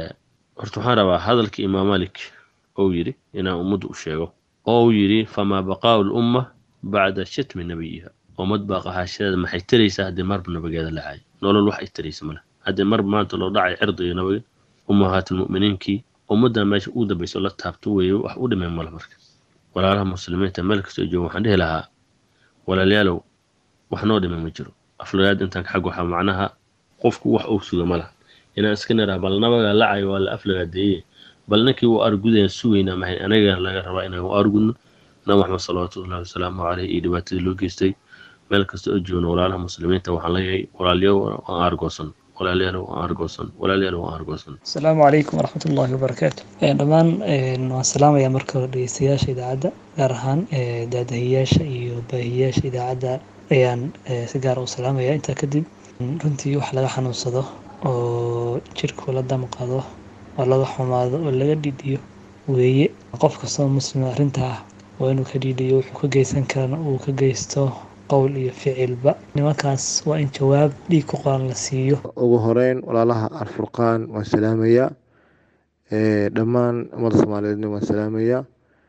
horta waxaan rabaa hadalka imaam malik ou yidhi inaan ummaddu u sheego oo uu yidhi famaa baqaa'u lumma bacda shatmi nabiyiha ummad baaqahaashadeeda maxay taraysaa haddii marba nabigeeda la caayo nolol wax ay taraysa male haddii marba maanta loo dhacay cirdiga nabiga ummahaatulmu'miniinkii ummaddan meesha ugu dambaysa la taabto weeye wax u dhimay male marka walaalaha muslimiinta meel kastoo jooga waxaan dhihi lahaa walaalayaalow wax noo dhimay ma jiro aflagaad intaan xag waxaa macnaha qofku wax uu suga ma laha inaan iska niraa bal nabaga lacayo waa la aflagaadeeye bal ninkii uu argudayaan sugaynaa mahay anaga laga rabaa inaan u argudno nabi maxamed salawaatullahi wasalaamu caleyh iyo dhibaatadii loo geystay meel kasta oo joogno walaalaha muslimiinta waxaan leeyahay walaalyaw aan argoosan walaalyaalow aan argoosan walaalyaalow aan argoosan asalaamu calaykum waraxmatullaahi wabarakaatu dhammaan waan salaamayaa marka hore dhegeystayaasha idaacadda gaar ahaan daadahiyaasha iyo baahiyaasha idaacadda ayaan si gaara u salaamayaa intaa kadib runtii wax laga xanuunsado oo jirku la damqado oo laga xumaado oo laga dhidhiyo weeye qof kastoo muslima arrintaa waa inuu ka dhidhiyo wuxuu ka geysan karana uu ka geysto qowl iyo ficilba nimankaas waa in jawaab dhiig ku qoran la siiyo ugu horeyn walaalaha alfurqaan waan salaamayaa dhammaan ummadda soomaaliyeedna waan salaamayaa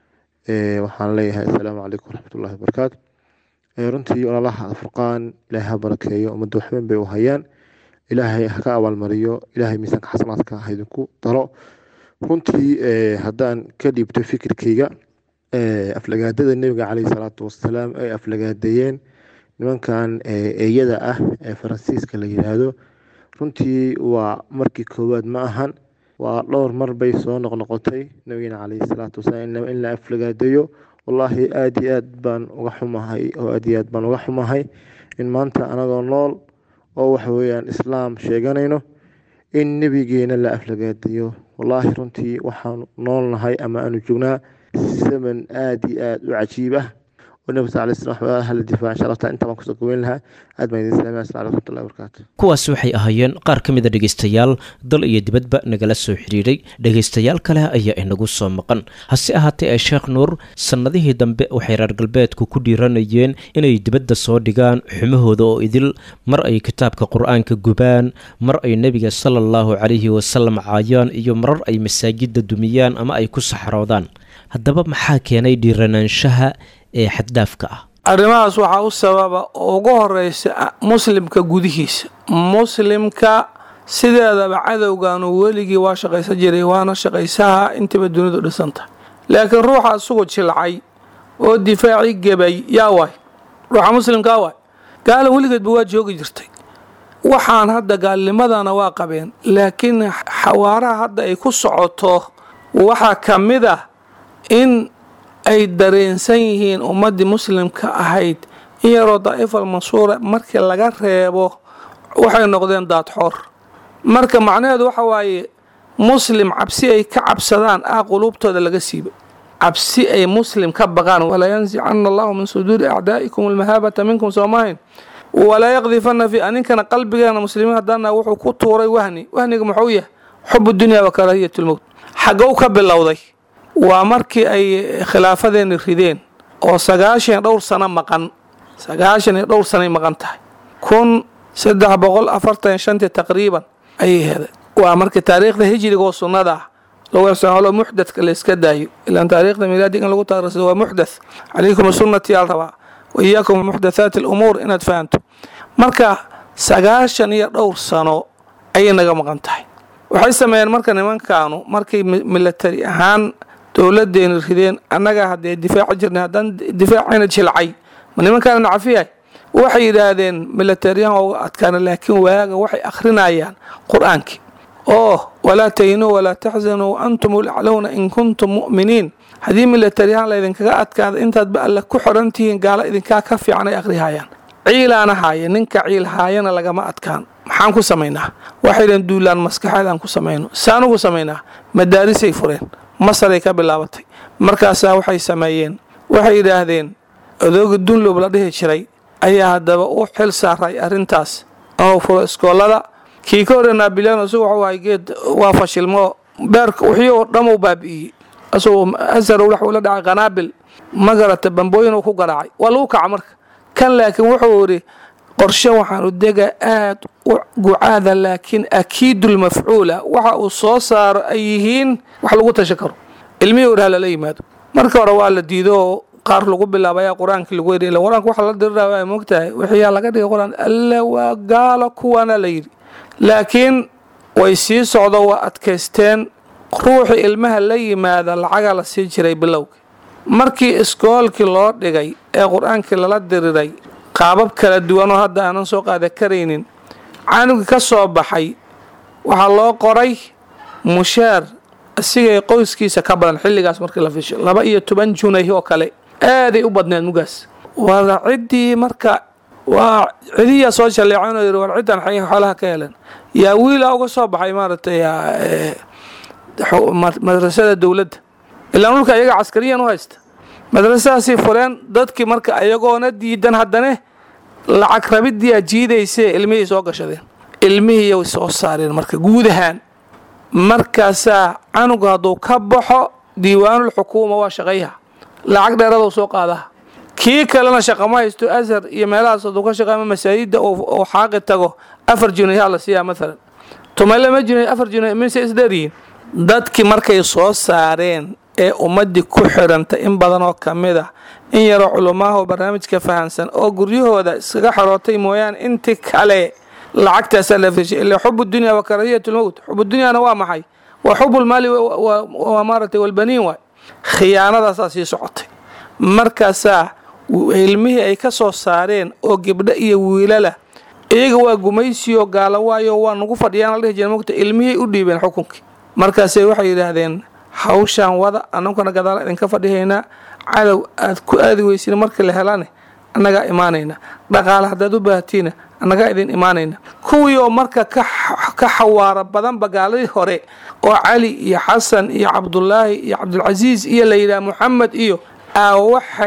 waxaan leeyahay assalaamu calaykum waraxmatullahi wabarakaatu runtii walaalaha alfurqaan ilaahay ha barakeeyo ummadda waxweyn bay u hayaan ilaahay ha ka abaalmariyo ilaahay miisaanka xasanaadka ha idinku daro runtii haddaan ka dhiibto fikirkayga aflagaadada nebiga caleyhi salaatu wasalaam ay aflagaadeeyeen nimankan eeyada ah ee faransiiska la yiraahdo runtii waa markii koowaad ma ahan waa dhowr mar bay soo noqnoqotay nabigeena caleyhi salaatu wasalaam in la aflagaadeeyo wallaahi aada iyo aad baan uga xumahay oo aada iyo aad baan uga xumahay in maanta anagoo nool oo waxa weeyaan islaam sheeganayno in nebigeena la aflagaadeeyo wallaahi runtii waxaanu noolnahay ama aanu joognaa zaman aada iyo aada u cajiib ah والنبي صلى الله عليه وسلم أهل الدفاع إن شاء الله تعالى أنت ما كنت قوين لها أدمى إذن السلام السلام عليكم ورحمة الله وبركاته kuwaas waxay ahaayeen qaar ka mid a dhegaystayaal dal iyo dibadba nagala soo xidhiiray dhegaystayaal kale ayaa inagu soo maqan hase ahaatee ee sheekh nuur sannadihii dambe waxay reer galbeedku ku dhiiranayeen inay dibadda soo dhigaan xumahooda oo idil mar ay kitaabka qur-aanka gubaan mar ay nebiga sala allahu calayhi wasalam caayaan iyo marar ay masaajidda dumiyaan ama ay ku saxroodaan haddaba maxaa keenay dhiiranaanshaha ee xaddaafka ah arrimahaas waxaa u sababa oo ugu horeysa muslimka gudihiisa muslimka sideedaba cadowganu weligii waa shaqaysan jiray waana shaqaysaha intaba dunidu dhisanta laakiin ruuxa isugu jilcay oo difaacii gebay yaa waay ruuxa muslimkaa waay gaala weligeedba waa joogi jirtay waxaan hadda gaalnimadana waa qabeen laakiin xawaaraha hadda ay ku socoto waxaa ka mid ah in ay dareensan yihiin ummaddii muslimka ahayd in yaroo daa'ifal mansuura markii laga reebo waxay noqdeen daadxoor marka macnaheedu waxa waaye muslim cabsi ay ka cabsadaan ah quluubtooda laga siiba cabsi ay muslim ka baqaan walaa yansicana allahu min suduuri acdaa'ikum almahaabata minkum soomahayn walaa yaqdifana fi aninkana qalbigeena muslimiin haddana wuxuu ku tuuray wahni wahniga muxuu yahay xubu dunya wa karaahiyat lmowt xagow ka bilowday waa markii ay khilaafadeeni rideen oo sagaashan iyo dhowr sano maqan sagaashan iyo dhowr sanoay maqan tahay kun saddex boqol afartan shantii taqriiban ayay heday waa markii taariikhda hijriga oo sunnada ah lagu ixsaanolo muxdathka la iska daayo ilaan taariikhda milaadiga in lagu taariirsado waa muxdath calaykum sunnati yaal rabaa wa iyaakum muxdathaati alumuur inaad fahanto marka sagaashan iyo dhowr sano ayay naga maqan tahay waxay sameeyeen marka nimankaanu markay milatari ahaan dowladeena rideen annaga haddee difaaci jirnay haddaan difaacayna jilcay ma nimankaana nacafiyahay waxay yidhaahdeen milatariyahan uga adkaana laakiin waaga waxay akhrinayaan qur-aankii oo walaa tahinuu walaa taxzanuu antum ulaclowna in kuntum mu'miniin haddii milatariyahan laydinkaga adkaada intaadba alle ku xoran tihiin gaala idinkaa ka fiican ay akhrihayaan ciilaana haaye ninka ciil haayana lagama adkaan maxaan ku samaynaa waxaydan duulaan maskaxeedaan ku samayno saanugu samaynaa madaarisay fureen masaray ka bilaabatay markaasaa waxay sameeyeen waxay yidhaahdeen odooga dunlob la dhihi jiray ayaa haddaba u xil saaray arrintaas oo furo iskoolada kii ka horee naabilyano isagu waxuu ahay geed waa fashilmo beerka wixii oo dhamuu baabi'iyey asagoo asarow waxuu la dhacay qanaabil ma garata bambooyin uu ku garaacay waa lagu kaca marka kan laakiin wuxuu yidhi qorshe waxaanu dega aad u gucaada laakiin akiidulmafcuula waxa uu soo saaro ay yihiin wax lagu tasha karo ilmihii hore halala yimaado marka hore waa la diido oo qaar lagu bilaabaya qur-aankii lagu yidhi qur-aanka waxa la diriraya waa moogtahay wixiyaa laga dhigay qur-aan alle waa gaalo kuwaana la yidhi laakiin way sii socdo waa adkaysteen ruuxii ilmaha la yimaada lacagaa la sii jiray bilowga markii iskoolkii loo dhigay ee qur-aankii lala diriray qaabab kala duwanoo hadda aanan soo qaada karaynin canugii ka soo baxay waxaa loo qoray mushaar isigay qoyskiisa ka badan xilligaas markii la fisho laba iyo toban junay oo kale aaday u badneed mugaas waa ciddii marka waa cidiyaa soo jaleecan oo yidhi war ciddan xay xoolaha ka heleen yaa wiila uga soo baxay maaragtay madrasada dowladda ilaa dhulka iyaga caskariyan u haysta madrasadaasay fureen dadkii marka ayagoona diidan haddane lacag rabiddiyaa jiidaysee ilmihii soo gashadeen ilmihiiyay soo saareen marka guud ahaan markaasaa canugu hadduu ka baxo diiwaanul xukuuma waa shaqayha lacag dheeraduu soo qaadaha kii kalena shaqama haysto ashar iyo meelahaas hadduu ka shaqeama masaajidda uu xaaqi tago afar junayhaa la siiyaa maalan tumaylama junay afar junay mise isdheeryihiin dadkii markay soo saareen ee ummaddii ku xidhanta in badan oo ka mid ah in yaroo culumaaho barnaamijka fahansan oo guryahooda iskaga xorootay mooyaane intii kale lacagtaasaa la fishay ila xubu dunya wa karaahiyat lmowt xubu dunyaana waa maxay waa xubulmaali waa maaratay walbaniin waay khiyaanadaasaa sii socotay markaasaa ilmihii ay ka soo saareen oo gabdho iyo wiilala iyaga waa gumaysiyo gaalo waayo waa nagu fadhiyaan la dhihi jira mogta ilmihii u dhiibeen xukunkii markaasay waxay yidhaahdeen hawshaan wada annaguna gadaal idinka fadhihaynaa cadow aad ku aadi weysin markii la helane annagaa imaanayna dhaqaale haddaad u baahatiina annagaa idin imaanayna kuwii oo marka ka xawaaro badanba gaaladii hore oo cali iyo xasan iyo cabdulaahi iyo cabdulcasiis iyo la yidhaha moxamed iyo aa waxay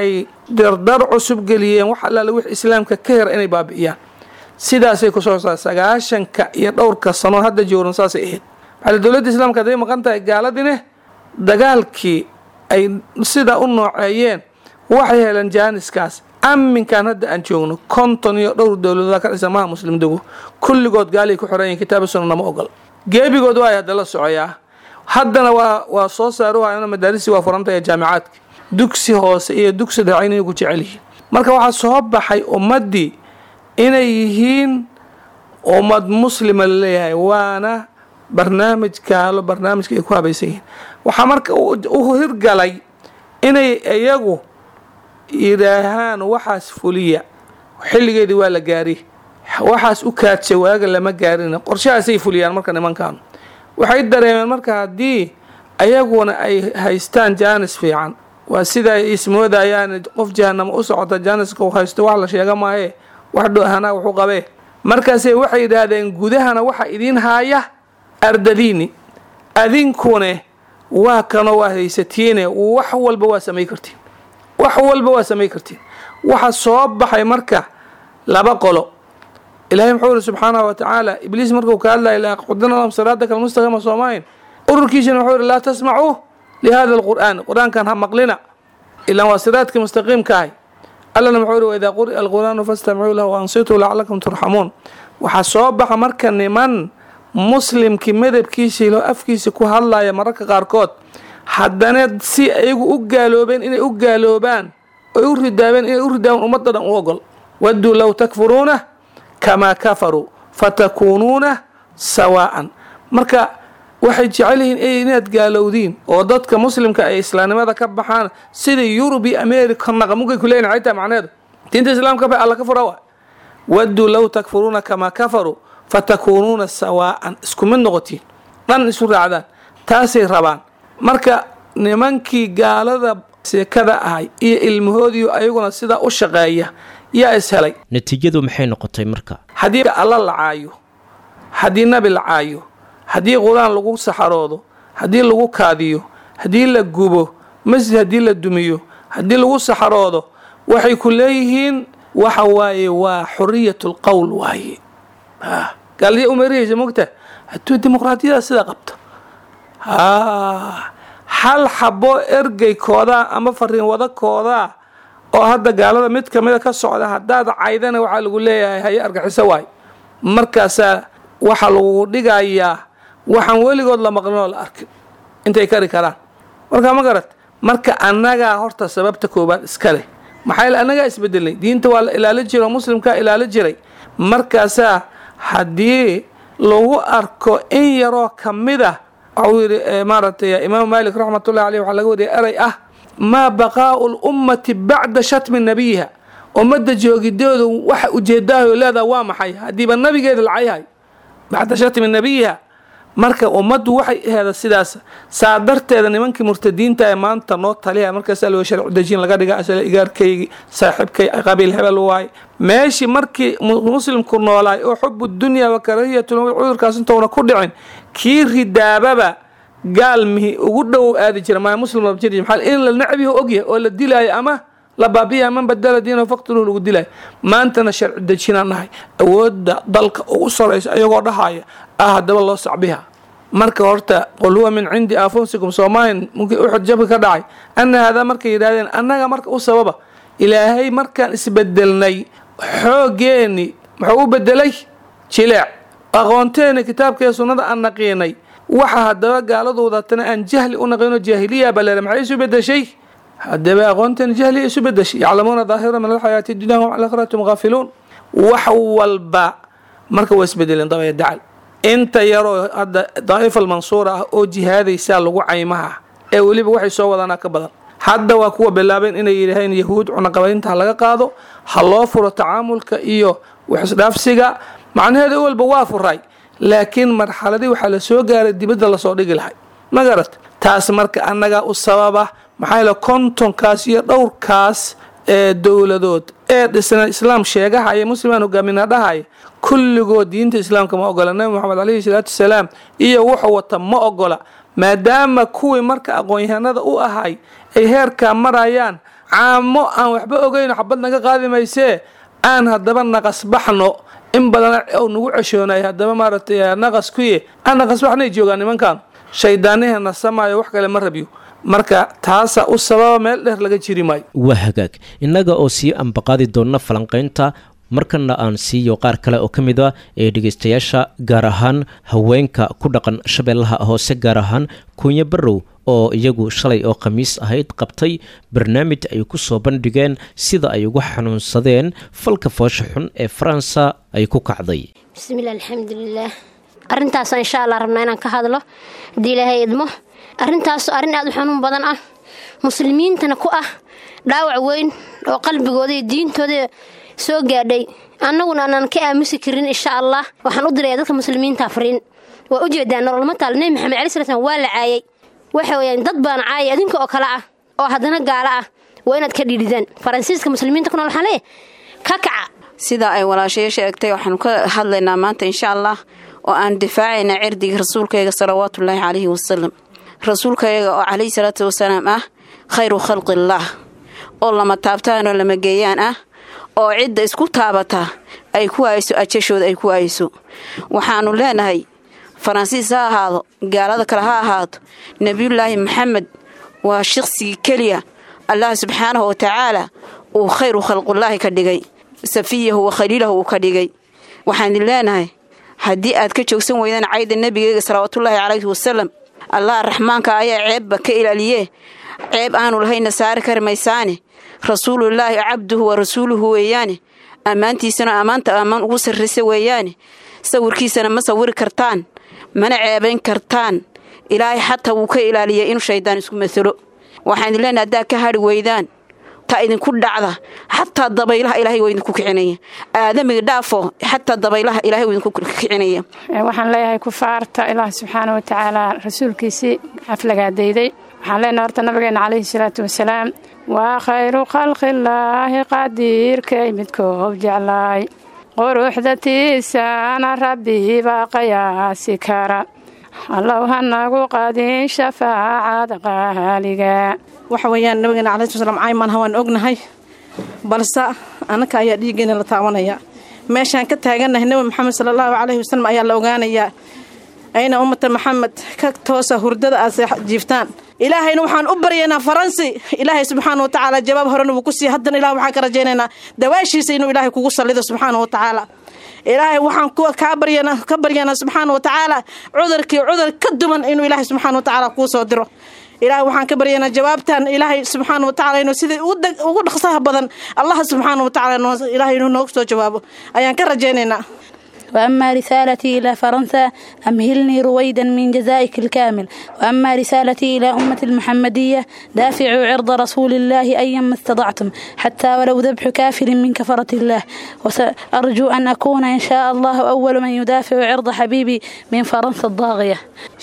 dardar cusub geliyeen wax allaale wix islaamka ka hera inay baabi'iyaan sidaasay kusoo saa sagaashanka iyo dhowrka sano hadda jooran saasay ahayd maxaa dowladda islaamka hadday maqan tahay gaaladine dagaalkii ay sidaa u nooceeyeen waxay heleen jaaniskaas aminkan hadda aan joogno konton iyo dhowr dowladood ka dhisan maha muslim dego kulligood gaalay ku xoreeyeen kitaaba sunna nama ogol geebigood waa hadda la socoyaa haddana waa waa soo saaruhayana madaarisi waa furantaya jaamicaadka dugsi hoose iyo dugsi dhexe inay ku jecel yihiin marka waxaa soo baxay ummaddii inay yihiin ummad muslima laleeyahay waana barnaamij gaalo barnaamijka ay ku habaysan yihiin waxaa marka u hirgalay inay iyagu yidhaahaan waxaas fuliya xilligeedii waa la gaari waxaas u kaadsha waaga lama gaarin qorshahaasay fuliyaan marka nimankan waxay dareemeen marka haddii ayaguna ay haystaan jaanis fiican waa sida ay ismoodayaan qof jahanamo u socota jaaniska u haysto wax la sheega maaye wax dhohanaa wuxu qabee markaase waxay yidhaahdeen gudahana waxa idiin haaya ardadiini adinkune waa kanoo waa haysatiine wax walba waa samay kartiin wax walba waa samay kartiin waxa soo baxay marka laba qolo ilahay muxuu yiri subxaanahu wa tacaala ibliis markuu ka hadlaya laqudina lahum siraataka almustaqima soomayn ururkiisana wuxuu yiri laa tasmacuu lihada alqur'aan qur-aankan ha maqlina ilaan waa siraadkii mustaqiimka ahay allana muxuu yiri waidaa quri'a alqur'aanu fastamicuu lahu waansituu lacalakum turxamuun waxaa soo baxa marka niman muslimkii madabkiisa ilo afkiisa ku hadlaya mararka qaarkood haddana si ayagu u gaaloobeen inay u gaaloobaan oy u ridaabeen inay u ridaabaan ummadda dhan u ogol wadduu low takfuruuna kamaa kafaruu fatakuunuuna sawaa'an marka waxay jecel yihiin inaad gaalowdiin oo dadka muslimka ay islaamnimada ka baxaan sida yurub iyo america naqamugay ku leeyihin xaytaa macneedu diinta islaamka ba alla ka fura wa wadduu low takfuruuna kamaa kafaruu fatakuunuuna sawaa'an isku mid noqotiin dhan isu raacdaan taasay rabaan marka nimankii gaalada seekada ahay iyo ilmahoodiiyo ayaguna sidaa u shaqeeya yaa is helay natiijadu maxay noqotay marka haddii alla la caayo haddii nabi la caayo haddii qur-aan lagu saxaroodo haddii lagu kaadiyo haddii la gubo masjid haddii la dumiyo haddii lagu saxaroodo waxay ku leeyihiin waxa waaye waa xuriyat lqowl waaye gaaladiya umeerihaysa mogta hadduu dimuqraadiyada sidaa qabto hal xabo ergeykoodaa ama fariin wadakoodaa oo hadda gaalada mid kamida ka socda haddaad caydana waxaa lagu leeyahay haye argaxiso waay markaasaa waxaa lagu dhigayaa waxaan weligood la maqlin oo la arkin intay kari karaan marka ma garat marka annagaa horta sababta koobaad iska leh maxaa yeel annagaa isbedelnay diinta waa la ilaali jiray oo muslimkaa ilaali jiray markaasaa haddii lagu arko in yaroo kamid ah waxuu yidhi maaragtay imaamu maalik raxmatullahi aleyh waxaa laga wariyay eray ah maa baqaa'u lummati bacda shatmi nabiyiha ummadda joogidoodu waxa ujeedaayo leedaha waa maxay haddiiba nabigeeda lacayhay bacda shatmi nabiyiha marka ummaddu waxay aheeda sidaas saa darteeda nimankii murtadiinta ee maanta noo taliya markaasaa loo sharci dejin laga dhiga asla igaarkaygi saaxiibkay qabiil hebel waaye meeshii markii muslimku noolaay oo xubu dunya wa karahiyatu cudurkaas intouna ku dhicin kii ridaababa gaal mihi ugu dhow aadi jira maa muslim jir maxaa in la nacbihi ogyahay oo la dilaayo ama la baabiya man badala diinahu faqtuluhu lagu dilaayo maantana sharci dejinaan nahay awoodda dalka ugu saraysa ayagoo dhahaya ah haddaba loo sacbiha marka horta qul huwa min cindi anfusikum soomaalian mumkin uxud jabka ka dhacay ana haadaa markay yidhahdeen annaga marka u sababa ilaahay markaan isbedelnay xooggeeni muxuu u bedelay jileec aqoonteeni kitaabkaiyo sunnada aan naqiinay waxa haddaba gaaladu wadatana aan jahli u naqino jaahiliya balere maxay isu bedeshay haddaba aqoonteeni jahliya isu bedeshay yaclamuuna daahira min alxayaati dunya hum cala akhiratum gaafiluun wax walba marka waa isbedeleen dabaya dacal inta yaroo hadda daa'ifa almansuura ah oo jihaadaysaa lagu caymaha ee weliba waxay soo wadaanaa ka badan hadda waa kuwa bilaabeen inay yidhaaheen yahuud cunaqabaynta ha laga qaado ha loo furo tacaamulka iyo waxisdhaafsiga macnaheeda walba waa furay laakiin marxaladii waxaa la soo gaaray dibadda lasoo dhigi lahay ma garat taas marka annagaa u sababa maxaa yeele kontonkaas iyo dhowrkaas ee dowladood ee dhisna islaam sheegahaya muslimaan hogaaminaa dhahaya kulligood diinta islaamka ma ogola nabi moxamed caleyhi salaatu wasalaam iyo wuxuu wata ma ogola maadaama kuwii marka aqoon-yahanada u ahay ay heerkaa marayaan caamo aan waxba ogeyno xabad naga qaadi maysee aan haddaba naqasbaxno in badan u nagu ceshoonay haddaba maaragtay naqas kuye aan naqasbaxnay joogaan nimankan shaydaanihana samaayo wax kale ma rabyo marka taasa u sababa meel dheer laga jiri maayo waa hagaag innaga oo sii ambaqaadi doonna falanqaynta markana aan siiyo qaar kale oo ka mid a ee dhegaystayaasha gaar ahaan haweenka ku dhaqan shabeellaha hoose gaar ahaan kuunyo barrow oo iyagu shalay oo khamiis ahayd qabtay barnaamij ay ku soo bandhigeen sida ay ugu xanuunsadeen falka foosha xun ee faransa ay ku kacday bismillaah alxamdulilaah arrintaasoo insha allah rabnaa inaan ka hadlo haddii ilaahay idmo arrintaas arrin aad u xanuun badan ah muslimiintana ku ah dhaawac weyn oo qalbigooda iyo diintooda soo gaadhay annaguna aanan ka aamusi karin insha allah waxaan u diraya dadka muslimiinta fariin waa ujeedaa nololma taal nebi maxamed cali sala slam waa la caayay waxa weyaan dad baana caayay adinka oo kale ah oo haddana gaalo ah waa inaad ka dhiididaan faransiiska muslimiinta ku nool waxaan leeyahay ka kaca sidaa ay walaashayo sheegtay waxaanu ka hadlaynaa maanta insha allah oo aan difaacaynaa cirdiga rasuulkayga salawaatullaahi calayhi wasalam rasuulkayaga oo calayhi salaatu wasalaam ah khayru khalqillaah oo lama taabtaan oo lama geeyaan ah oo cidda isku taabataa ay ku hayso ajashooda ay ku hayso waxaanu leenahay faransiis ha ahaado gaalada kale ha ahaato nebiyullaahi maxamed waa shaqsigii keliya allah subxaanahu wa tacaala uu khayru khalqullaahi ka dhigay safiyahu wa khaliilahu uu ka dhigay waxaan leenahay haddii aad ka joogsan weydaan cayda nebigeyga salawaatullaahi calayhi wasalam allah raxmaanka ayaa ceebba ka ilaaliyee ceeb aanu lahayna saari kari maysaane rasuulullaahi cabduhu wa rasuuluhu weeyaane ammaantiisana ammaanta ammaan ugu sarraysa weeyaane sawirkiisana ma sawiri kartaan mana ceebayn kartaan ilaahay xataa wuu ka ilaaliyay inuu shaydaan isku masalo waxaan idin leenahay haddaa ka hadhi weydaan taa idinku dhacda xataa dabaylaha ilaahay waa idinku kicinaya aadamiga dhaafo xataa dabaylaha ilaahay waa idinku kicinaya waxaan leeyahay kufaarta ilaah subxaana wa tacaala rasuulkiisii xaflagaadayday waxaan leenahay horta nabigeena calayhi salaatu wasalaam waa khayru khalqillaahi qadiirkay midkoob jeclaay quruxdatiisana rabbi baa qayaasi kara allow hanagu qadin shafaacada qaaliga waxa weeyaan nabigeena calayi sl slam caymanha waan ognahay balse annaka ayaa dhiiggeena la taabanaya meeshaan ka taagannahay nebi maxamed sala allahu calayhi wasalam ayaa la ogaanayaa ayna ummata maxamed ka toosa hurdada aad jiiftaan ilaahayna waxaan u baryaynaa faransi ilaahay subxaana wa tacaala jawaab horena wuu ku siiya haddana ilah waxaan ka rajaynaynaa dawaashiisa inuu ilaahay kugu sallido subxaana wa tacaala ilaahay waxaan kaa baryana ka baryaynaa subxaana wa tacaala cudurkii cudur ka duman inuu ilaahay subxaana wa tacaala kuu soo diro ilaahay waxaan ka baryaynaa jawaabtan ilaahay subxaana wa tacala inuu sidai ugu dhaqsaha badan allah subxaana wa tacala ilaahay inuu noogu soo jawaabo ayaan ka rajaynaynaa وأما رسالتي إلى فرنسا أمهلني رويدا من جزائك الكامل وأما رسالتي إلى أمة المحمدية دافعوا عرض رسول الله أيما استطعتم حتى ولو ذبح كافر من كفرة الله وسأرجو أن أكون إن شاء الله أول من يدافع عرض حبيبي من فرنسا الضاغية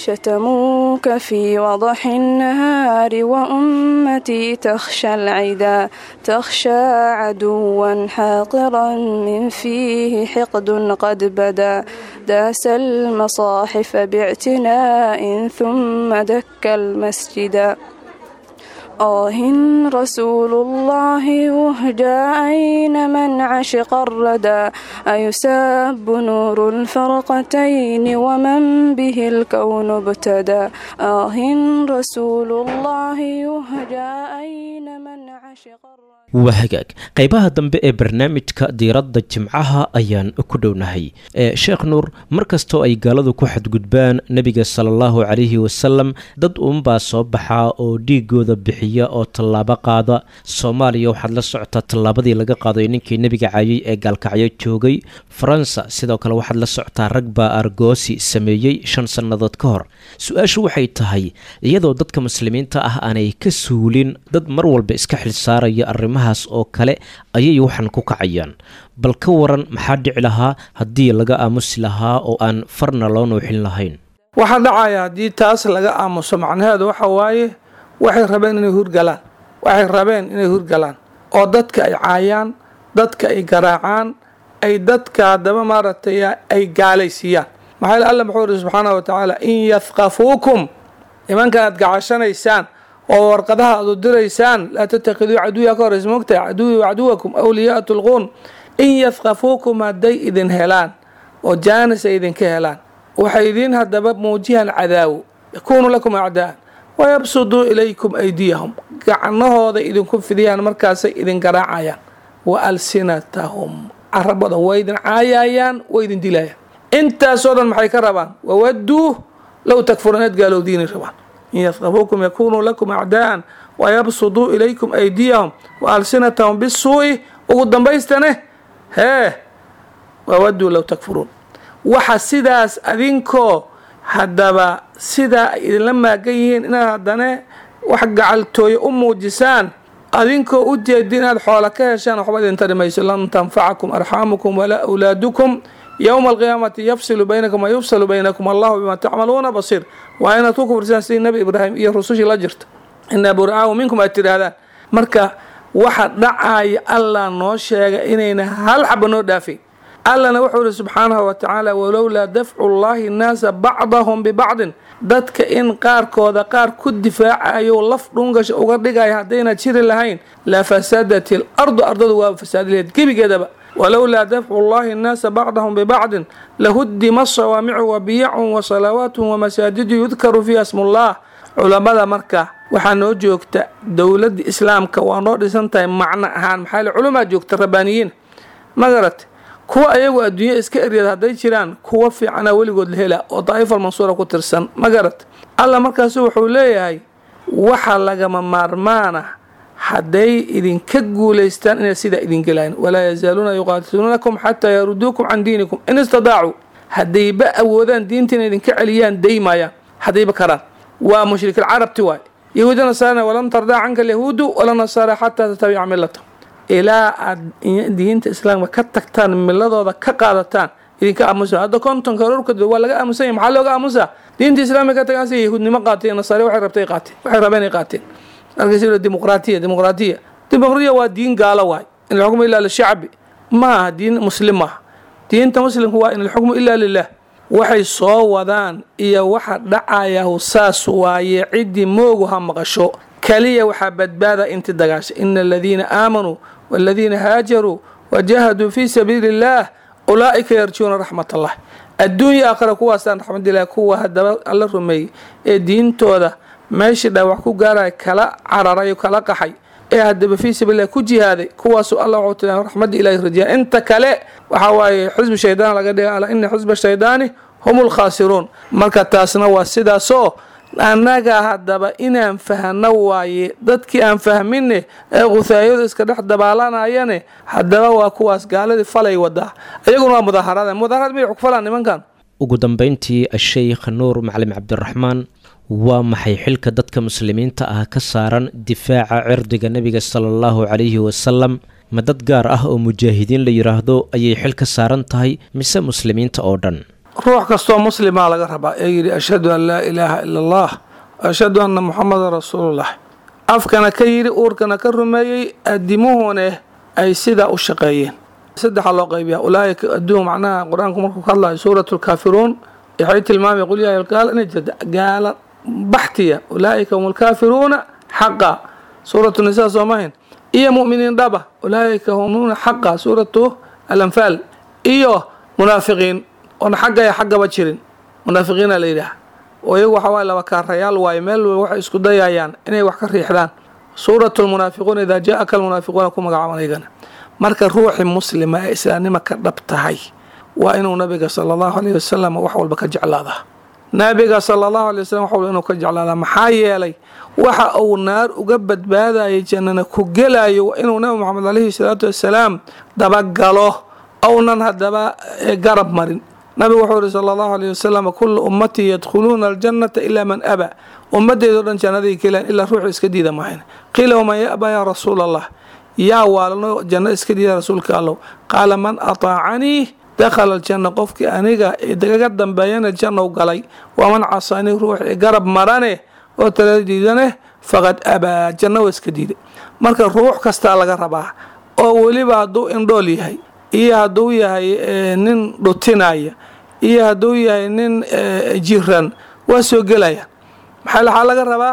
شتموك في وضح النهار وأمتي تخشى العدا تخشى عدوا حاقرا من فيه حقد قد بدا داس المصاحف باعتناء ثم دك المسجد آه رسول الله يهدى أين من عشق الردى أيساب نور الفرقتين ومن به الكون ابتدى آه رسول الله يهدى أين من عشق الردى waa hagaag qaybaha dambe ee barnaamijka diiradda jimcaha ayaan ku dhownahay sheekh nuur mar kastoo ay gaaladu ku xadgudbaan nebiga salaallahu calayhi wasalam dad uunbaa soo baxaa oo dhiigooda bixiya oo tallaabo qaada soomaaliya waxaad la socotaa tallaabadii laga qaaday ninkii nebiga caayay ee gaalkacyo joogay faransa sidoo kale waxaad la socotaa rag baa argoosi sameeyey shan sannadood ka hor su-aashu waxay tahay iyadoo dadka muslimiinta ah aanay ka suulin dad mar walba iska xilsaaraya arrimaha oo kale ayay waxaan ku kacayaan bal ka waran maxaa dhici lahaa haddii laga aamusi lahaa oo aan farna loo nuuxin lahayn waxaa dhacaya haddii taas laga aamuso macnaheedu waxa waaye waxay rabeen inay hurgalaan waxay rabeen inay hurgalaan oo dadka ay caayaan dadka ay garaacaan ay dadka haddaba maaragtay ay gaalaysiiyaan maxaa alle muxuu ihi subxaana wa tacaala in yafqafuukum nimanka aad gacashanaysaan oo warqadaha aad u diraysaan laa tatakiduu caduwiya ka horeysa mogtahay caduwi caduwakum awliyaa tulquun in yafqafuukum hadday idin helaan oo jaanis ay idinka helaan waxay idiin haddaba muujihan cadaawo yakuunu lakum acdaan wayabsuduu ilaykum aydiyahum gacnahooda idinku fidiyaan markaasay idin garaacayaan wa alsinatahum carabada way idin caayayaan way idin dilayaan intaasoo dhan maxay ka rabaan wawaduu low takfuruun inaad gaalowdiinay rabaan in yafqafuukum yakunuu lakum acdaa'an wayabsuduu ilaykum aydiyahum wa alsinatahum bisuu'i ugu dambaystane hee wawaduu low takfuruun waxa sidaas adinkoo haddaba sidaa ay idinla maagan yihiin inaad haddane wax gacaltooye u muujisaan adinkoo u jeedi inaad xoola ka heshaan waxba idin tari mayso lan tanfacakum arxaamukum walaa awlaadukum yowma alqiyaamati yafsilu baynakum wayufsalu baynakum allahu bima tacmaluuna basiir waa inaad ku kufrisaan sidii nebi ibraahim iyo rusushii la jirta inaa buraahu minkum aad tidhaahdaan marka waxa dhacaya allah noo sheega inayna hal xaba noo dhaafay allana wuxuu ihi subxaanahu wa tacaala walowlaa dafcu llahi nnaasa bacdahum bibacdin dadka in qaarkooda qaar ku difaacayo laf dhungasha uga dhigaya haddayna jiri lahayn la fasadat il ardu ardadu waaba fasaadi laheyd gebigeedaba walowlaa dafcu llahi nnaasa bacdahum bibacdin lahudima sawaamicu wabiyacun wasalawaatun wamasaajidu yudkaru fiiha smullah culamada marka waxaa noo joogta dowladda islaamka waa noo dhisan tahay macno ahaan maxaa le culumaa joogta rabbaaniyiin magarat kuwa ayagu adduunya iska eryada hadday jiraan kuwa fiicana weligood la hela oo daa'ifal mansuura ku tirsan magarat alla markaasu wuxuu leeyahay waxa lagama maarmaana hadday idinka guulaystaan inay sidaa idin gelayan walaa yazaaluuna yuqaatiluunakum xataa yaruduukum can diinikum in istadaacuu haddayba awoodaan diinta inay idinka celiyaan daymayaan haddayba karaan waa mushrikil carabti waay yahuuda nasaarana walan tardaa canka alyahuudu wala nasaara xataa tatabica milata ilaa aad diinta islaamka ka tagtaan miladooda ka qaadataan idinka aamusa hadda kontonka rorkad waa laga aamusanya maxaa looga aamusaa diinta islaamka ka tagaan si yahuudnimo qaateen nasaare waxay rabtay qaateen waxay rabeen ay qaateen markaas dimuqraatiya dimuqraatiya dimuqraatiya waa diin gaalo waay in alxukmu ilaa lishacbi ma aha diin muslim maaha diinta muslimka waa in alxukmu ilaa lilah waxay soo wadaan iyo waxa dhacayahu saas waaye ciddii moogu ha maqasho kaliya waxaa badbaada inti dagaasha ina aladiina aamanuu waladiina haajaruu wajahaduu fii sabiili illaah ulaa'ika yarjuuna raxmat allah adduunya aakhira kuwaasaan raxmadilah kuwa haddaba alla rumeeyey ee diintooda meeshii dhaawac ku gaaraya kala cararay kala qaxay ee haddaba fii sabiililah ku jihaaday kuwaasu alla wuxuu tila raxmadda ilahi rajaa inta kale waxaa waaye xusbi shaydaan laga dhiga ala ina xusba shaydaani hum lkhaasiruun marka taasna waa sidaasoo annaga haddaba inaan fahno waaye dadkii aan fahmine ee khuhaayadu iska dhex dabaalanayane haddaba waa kuwaas gaaladii falay wadaa iyaguna waa mudaharada mudaharad miyay xugfalaan nimankan ugu dambeyntii asheykh nuur macalin cabdiraxmaan waa maxay xilka dadka muslimiinta ah ka saaran difaaca cirdiga nebiga sala allahu calayhi wasalam ma dad gaar ah oo mujaahidiin la yidhaahdo ayay xil ka saaran tahay mise muslimiinta oo dhan ruux kastoo muslimaa laga rabaa ee yidhi ashhadu an laa ilaaha ila allah ashhadu anna muxamadan rasuulullah afkana ka yidhi uurkana ka rumeeyey adimuhune ay sidaa u shaqeeyeen saddexa loo qaybiya ulaaika adduun macnaha qur-aanku markuu ka hadlayo suurat lkaafiruun waxay tilmaamay qul yaa gaal inay jirta gaala baxtiya ulaaika hum lkaafiruuna xaqa suuratu nisaa soomahin iyo mu'miniin dhaba ulaaika hum xaqa suuratu alanfaal iyo munaafiqiin oon xagga ya xaggaba jirin munaafiqiina la yidhaah oo iyagu waxa waye laba kaarayaal waaye meel walba waxay isku dayayaan inay wax ka riixdaan suuratu lmunaafiquun idaa jaa-aka almunaafiquuna ku magacaaban iyagana marka ruuxii muslima ee islaamnima ka dhab tahay waa inuu nabiga sala allahu alayh wasalam wax walba ka jeclaadaa nabiga sala allahu alay wasalam wax walba inuu ka jeclaadaa maxaa yeelay waxa uu naar uga badbaadayay jannana ku gelayo waa inuu nabi moxamed alayhi salaatu wasalaam dabagalo ownan haddaba garab marin nabigu wuxuu yihi sala allahu alayh wasalam kullu ummatii yadkhuluuna aljannata ilaa man aba ummaddeedao dhan jannaday gelaan ilaa ruuxu iska diida mahayn qiila waman yaba yaa rasuula allah yaa waalno janno iska diida rasuulka allow qaala man ataacanii dakhala aljanna qofkii aniga kaga dambeeyana jannow galay waman casaanii ruuxii garab marane oo tala diidane faqad abaa janno waa iska diiday marka ruux kastaa laga rabaa oo weliba hadduu indhool yahay iyo hadduu yahay nin dhutinaya iyo hadduu yahay nin jiran waa soo gelayaan maxaa waxaa laga rabaa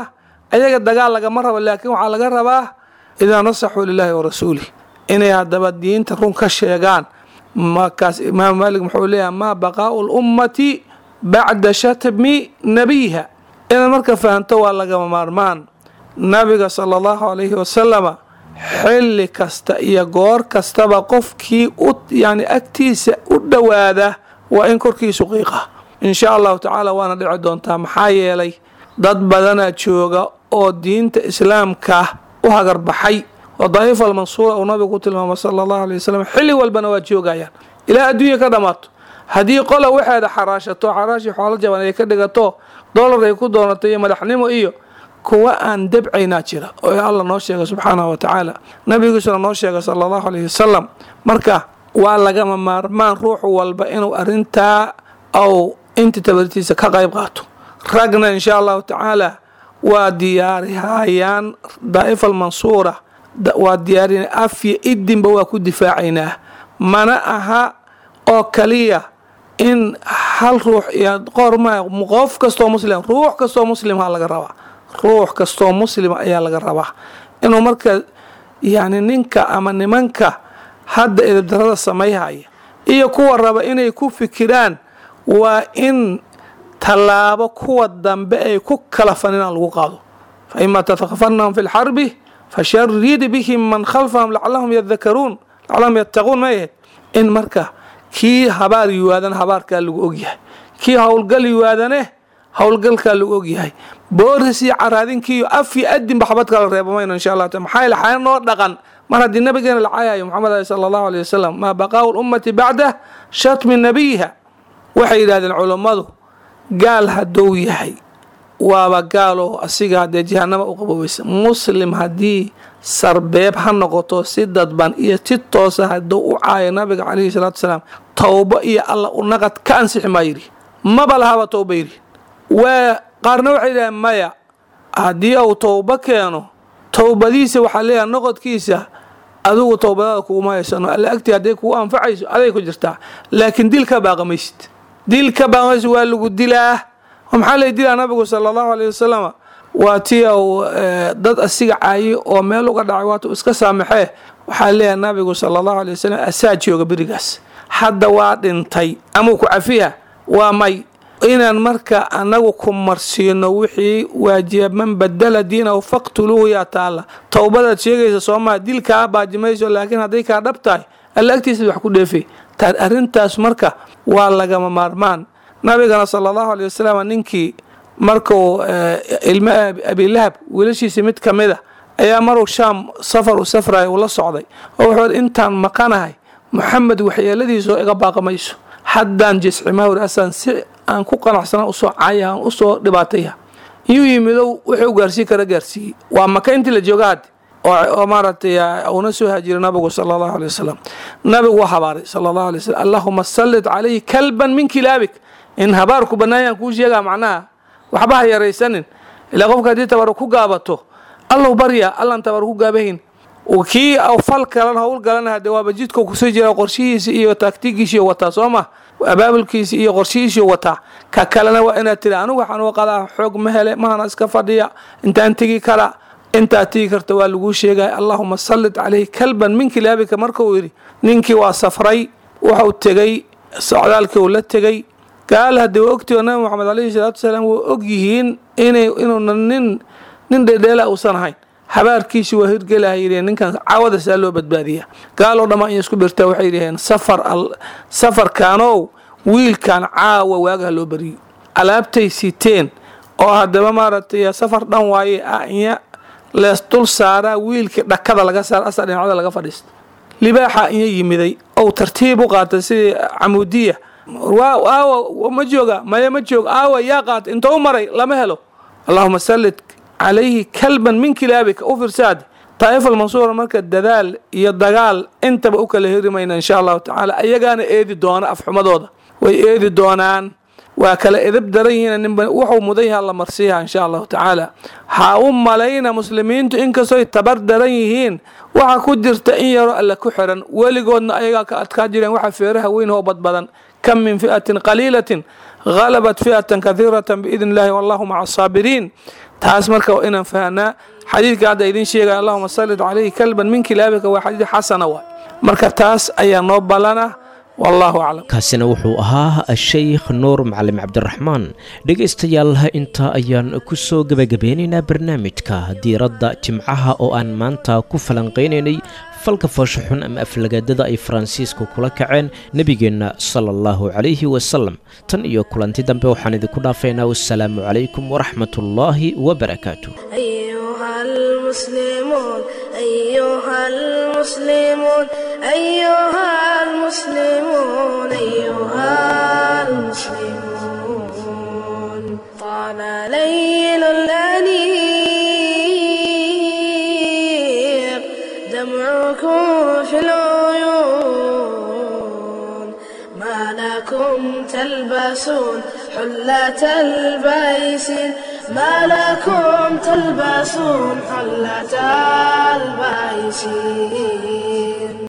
ayaga dagaal lagama rabo laakiin waxaa laga rabaa idaa nasaxuu lilaahi wa rasuulih inay haddaba diinta run ka sheegaan markaas imaamu maalik muxuu leeyahay maa baqaau lummati bacda shatmi nabiyiha inaad marka fahanto waa lagama maarmaan nabiga sala allahu calayhi wasalama xilli kasta iyo goor kastaba qofkii u yani agtiisa u dhowaada waa in korkiisu qiiqa insha allahu tacaala waana dhici doontaa maxaa yeelay dad badanaa jooga oo diinta islaamka u hagarbaxay oo daa'ifa almansuura uu nabigu ku tilmaamay sala allahu alay wasalam xilli walbana waa joogayaan ilaa adduunya ka dhammaato haddii qola waxeeda xaraashato xaraashii xoolo jaban ay ka dhigato dolar ay ku doonato iyo madaxnimo iyo kuwa aan debcaynaa jira oo alla noo sheega subxaanahu wa tacaala nabigiisuna noo sheega sala allahu alayhi wasalam marka waa lagama maarmaan ruux walba inuu arintaa au inta tabartiisa ka qayb qaato ragna insha allahu tacaala waa diyaarihayaan daa'ifa almansuura waa diyaarina afya idinba waa ku difaacaynaa mana aha oo kaliya in hal ruux iyo qorma qof kastoo muslim ruux kastoo muslimha laga rabaa ruux kastoo muslima ayaa laga rabaa inuu marka yani ninka ama nimanka hadda edabdarada samayhaya iyo kuwa raba inay ku fikiraan waa in tallaabo kuwa dambe ay ku kala faninaan lagu qaado fa ima tatakfanahum fi lxarbi fasharid bihim man khalfahum lacalahum yadakaruun lacalahum yattaquun ma ahayd in marka kii habaar yiwaadana habaarkaa lagu ogyahay kii howlgal yiwaadane howlgalkaa lagu ogyahay booris iyo caraadinkiiyo af iyo adinba xabad kala reeba mayno insha allah ta maxaa yeele xaya noo dhaqan mar haddii nabigeena la caayayo maxamed ali sala allahu aleyh wasalam maa baqaau lummati bacda shatmi nabiyiha waxay yidhahdeen culummadu gaal hadduu yahay waaba gaaloo asiga haddee jahanama u qaboweysa muslim haddii sarbeeb ha noqoto si dadban iyo si toosa hadduu u caayo nabiga calayhi salaatu salaam towbo iyo alla u naqad ka ansixi maa yidhi maba lahaba towba yidhi waa qaarna waxay yidhahdeen maya haddii uu towbo keeno towbadiisa waxaa leeyahay noqodkiisa adigu towbadaada kuguma haysano alla agtii hadday kugu anfacayso aday ku jirtaa laakiin dil ka baaqamaysid dil ka baaqamaysid waa lagu dilaa maxaa lay dilaa nabigu sala allahu aleyh wasalama waa tii uu dad asiga caayi oo meel uga dhacay waatu iska saamaxee waxaa leeyahay nabigu sala allahu aley wasalam asaa jooga berigaas hadda waa dhintay amau ku cafiya waa may inaan marka anagu ku marsiino wixii waajiba man badala diinahu faqtuluuhu yaa taalla towbadaad sheegaysa soomaa dil kaa baajimayso laakiin hadday kaa dhab tahay alla agtiisa wax ku dheefay taa arrintaas marka waa lagama maarmaan nabigana sala allahu aley wasalam ninkii markuu ilmo abilahab wiilashiisa mid ka mid a ayaa maruu shaam safar u safraya uu la socday oo wuxuu intaan maqanahay moxamed waxyeeladiisa oo iga baaqamayso haddaan jiscimaawr asaan si aan ku qanacsana usoo caaya aan usoo dhibaataya iyuu yimidow wuxuu gaarsii kara gaarsiiyey waa maka intii la jooga haddi oo maaragtay uuna soo haajiray nabigu sala allahu aley wasalam nabigu waa habaaray sala allahu alay wasalam allahuma sallit calayhi kalban min kilaabik in habaarku bannaayaan kuu sheegaa macnaha waxba ha yaraysanin ilaa qofka haddii tabaru ku gaabato allow barya allaan tabaru ku gaabahayn kii fal kalan howl galana hade waaba jidka kusoo jira qorshihiisa iyo taagtigiisiyo wataa soo ma abaabulkiisa iyo qorshihiisiyo wataa ka kalena waa inaad tiri anigu waxaan u qadaa xoog ma hele mahana iska fadhiya intaan tegi kara intaad tegi karta waa laguu sheegaya allahuma sallit calayhi kalban min kilaabika markuu yidhi ninkii waa safray wuxuu tegey socdaalkii uu la tegey gaal haddii waa ogtigo nabi moxamed calayhi salaatu wasalaam waa og yihiin inuuna nin nin dhedheela uusan ahayn habaarkiisi waa hirgelaha yidheen ninkan caawada saa loo badbaadiya gaaloo dhammaan iyo isku birtaa waxay yidhaheen safar safarkaanow wiilkan caawa waagaha loo bariyo alaabtay siteen oo haddaba maaragtay safar dhan waaye ah inya lees dul saaraa wiilkii dhakada laga saara asa dhinacda laga fadhiista libaaxa inya yimiday ou tartiib u qaatay sidii camuudiya aawa ma jooga maya ma jooga aawa yaa qaatay inta u maray lama helo allahuma sallit calayhi kalban min kilaabika u firsaad daa'ifa almansuura marka dadaal iyo dagaal intaba u kala heri mayna insha allahu tacaala ayagaana eedi doona afxumadooda way eedi doonaan waa kala edab daran yihiin ninba wuxuu mudan yaha la marsiiha insha allahu tacaala ha u malayna muslimiintu inkastoy tabar daran yihiin waxa ku jirta in yaroo alle ku xiran weligoodna ayagaa ka adkaa jireen waxa feeraha weyn oo badbadan kam min fi'atin qaliilatin غلبت فئة كثيرة بإذن الله والله مع الصابرين taas marka waa inaan fahnaa xadiidka hadda idin sheegaya allahuma salid calayhi kalban min kilaabika waa xadiid xasana waay marka taas ayaa noo ballana wallahu aclam kaasina wuxuu ahaa asheykh nuur macalim cabdiraxmaan dhegaystayaal intaa ayaan ku soo gebagabeynaynaa barnaamijka diiradda jimcaha oo aan maanta ku falanqaynaynay falka foosho xun ama aflagaadada ay faransiisku kula kaceen nebigeenna sala allahu calayhi wasalam tan iyo kulanti dambe waxaan idinku dhaafaynaa wassalaamu calaykum waraxmatullaahi wabarakaatu أيها المسلمون أيها المسلمون أيها المسلمون أيها المسلمون طال ليل الأنيق دمعكم في العيون ما لكم تلبسون حلة البيس ما لكم تلبسون حلة البيس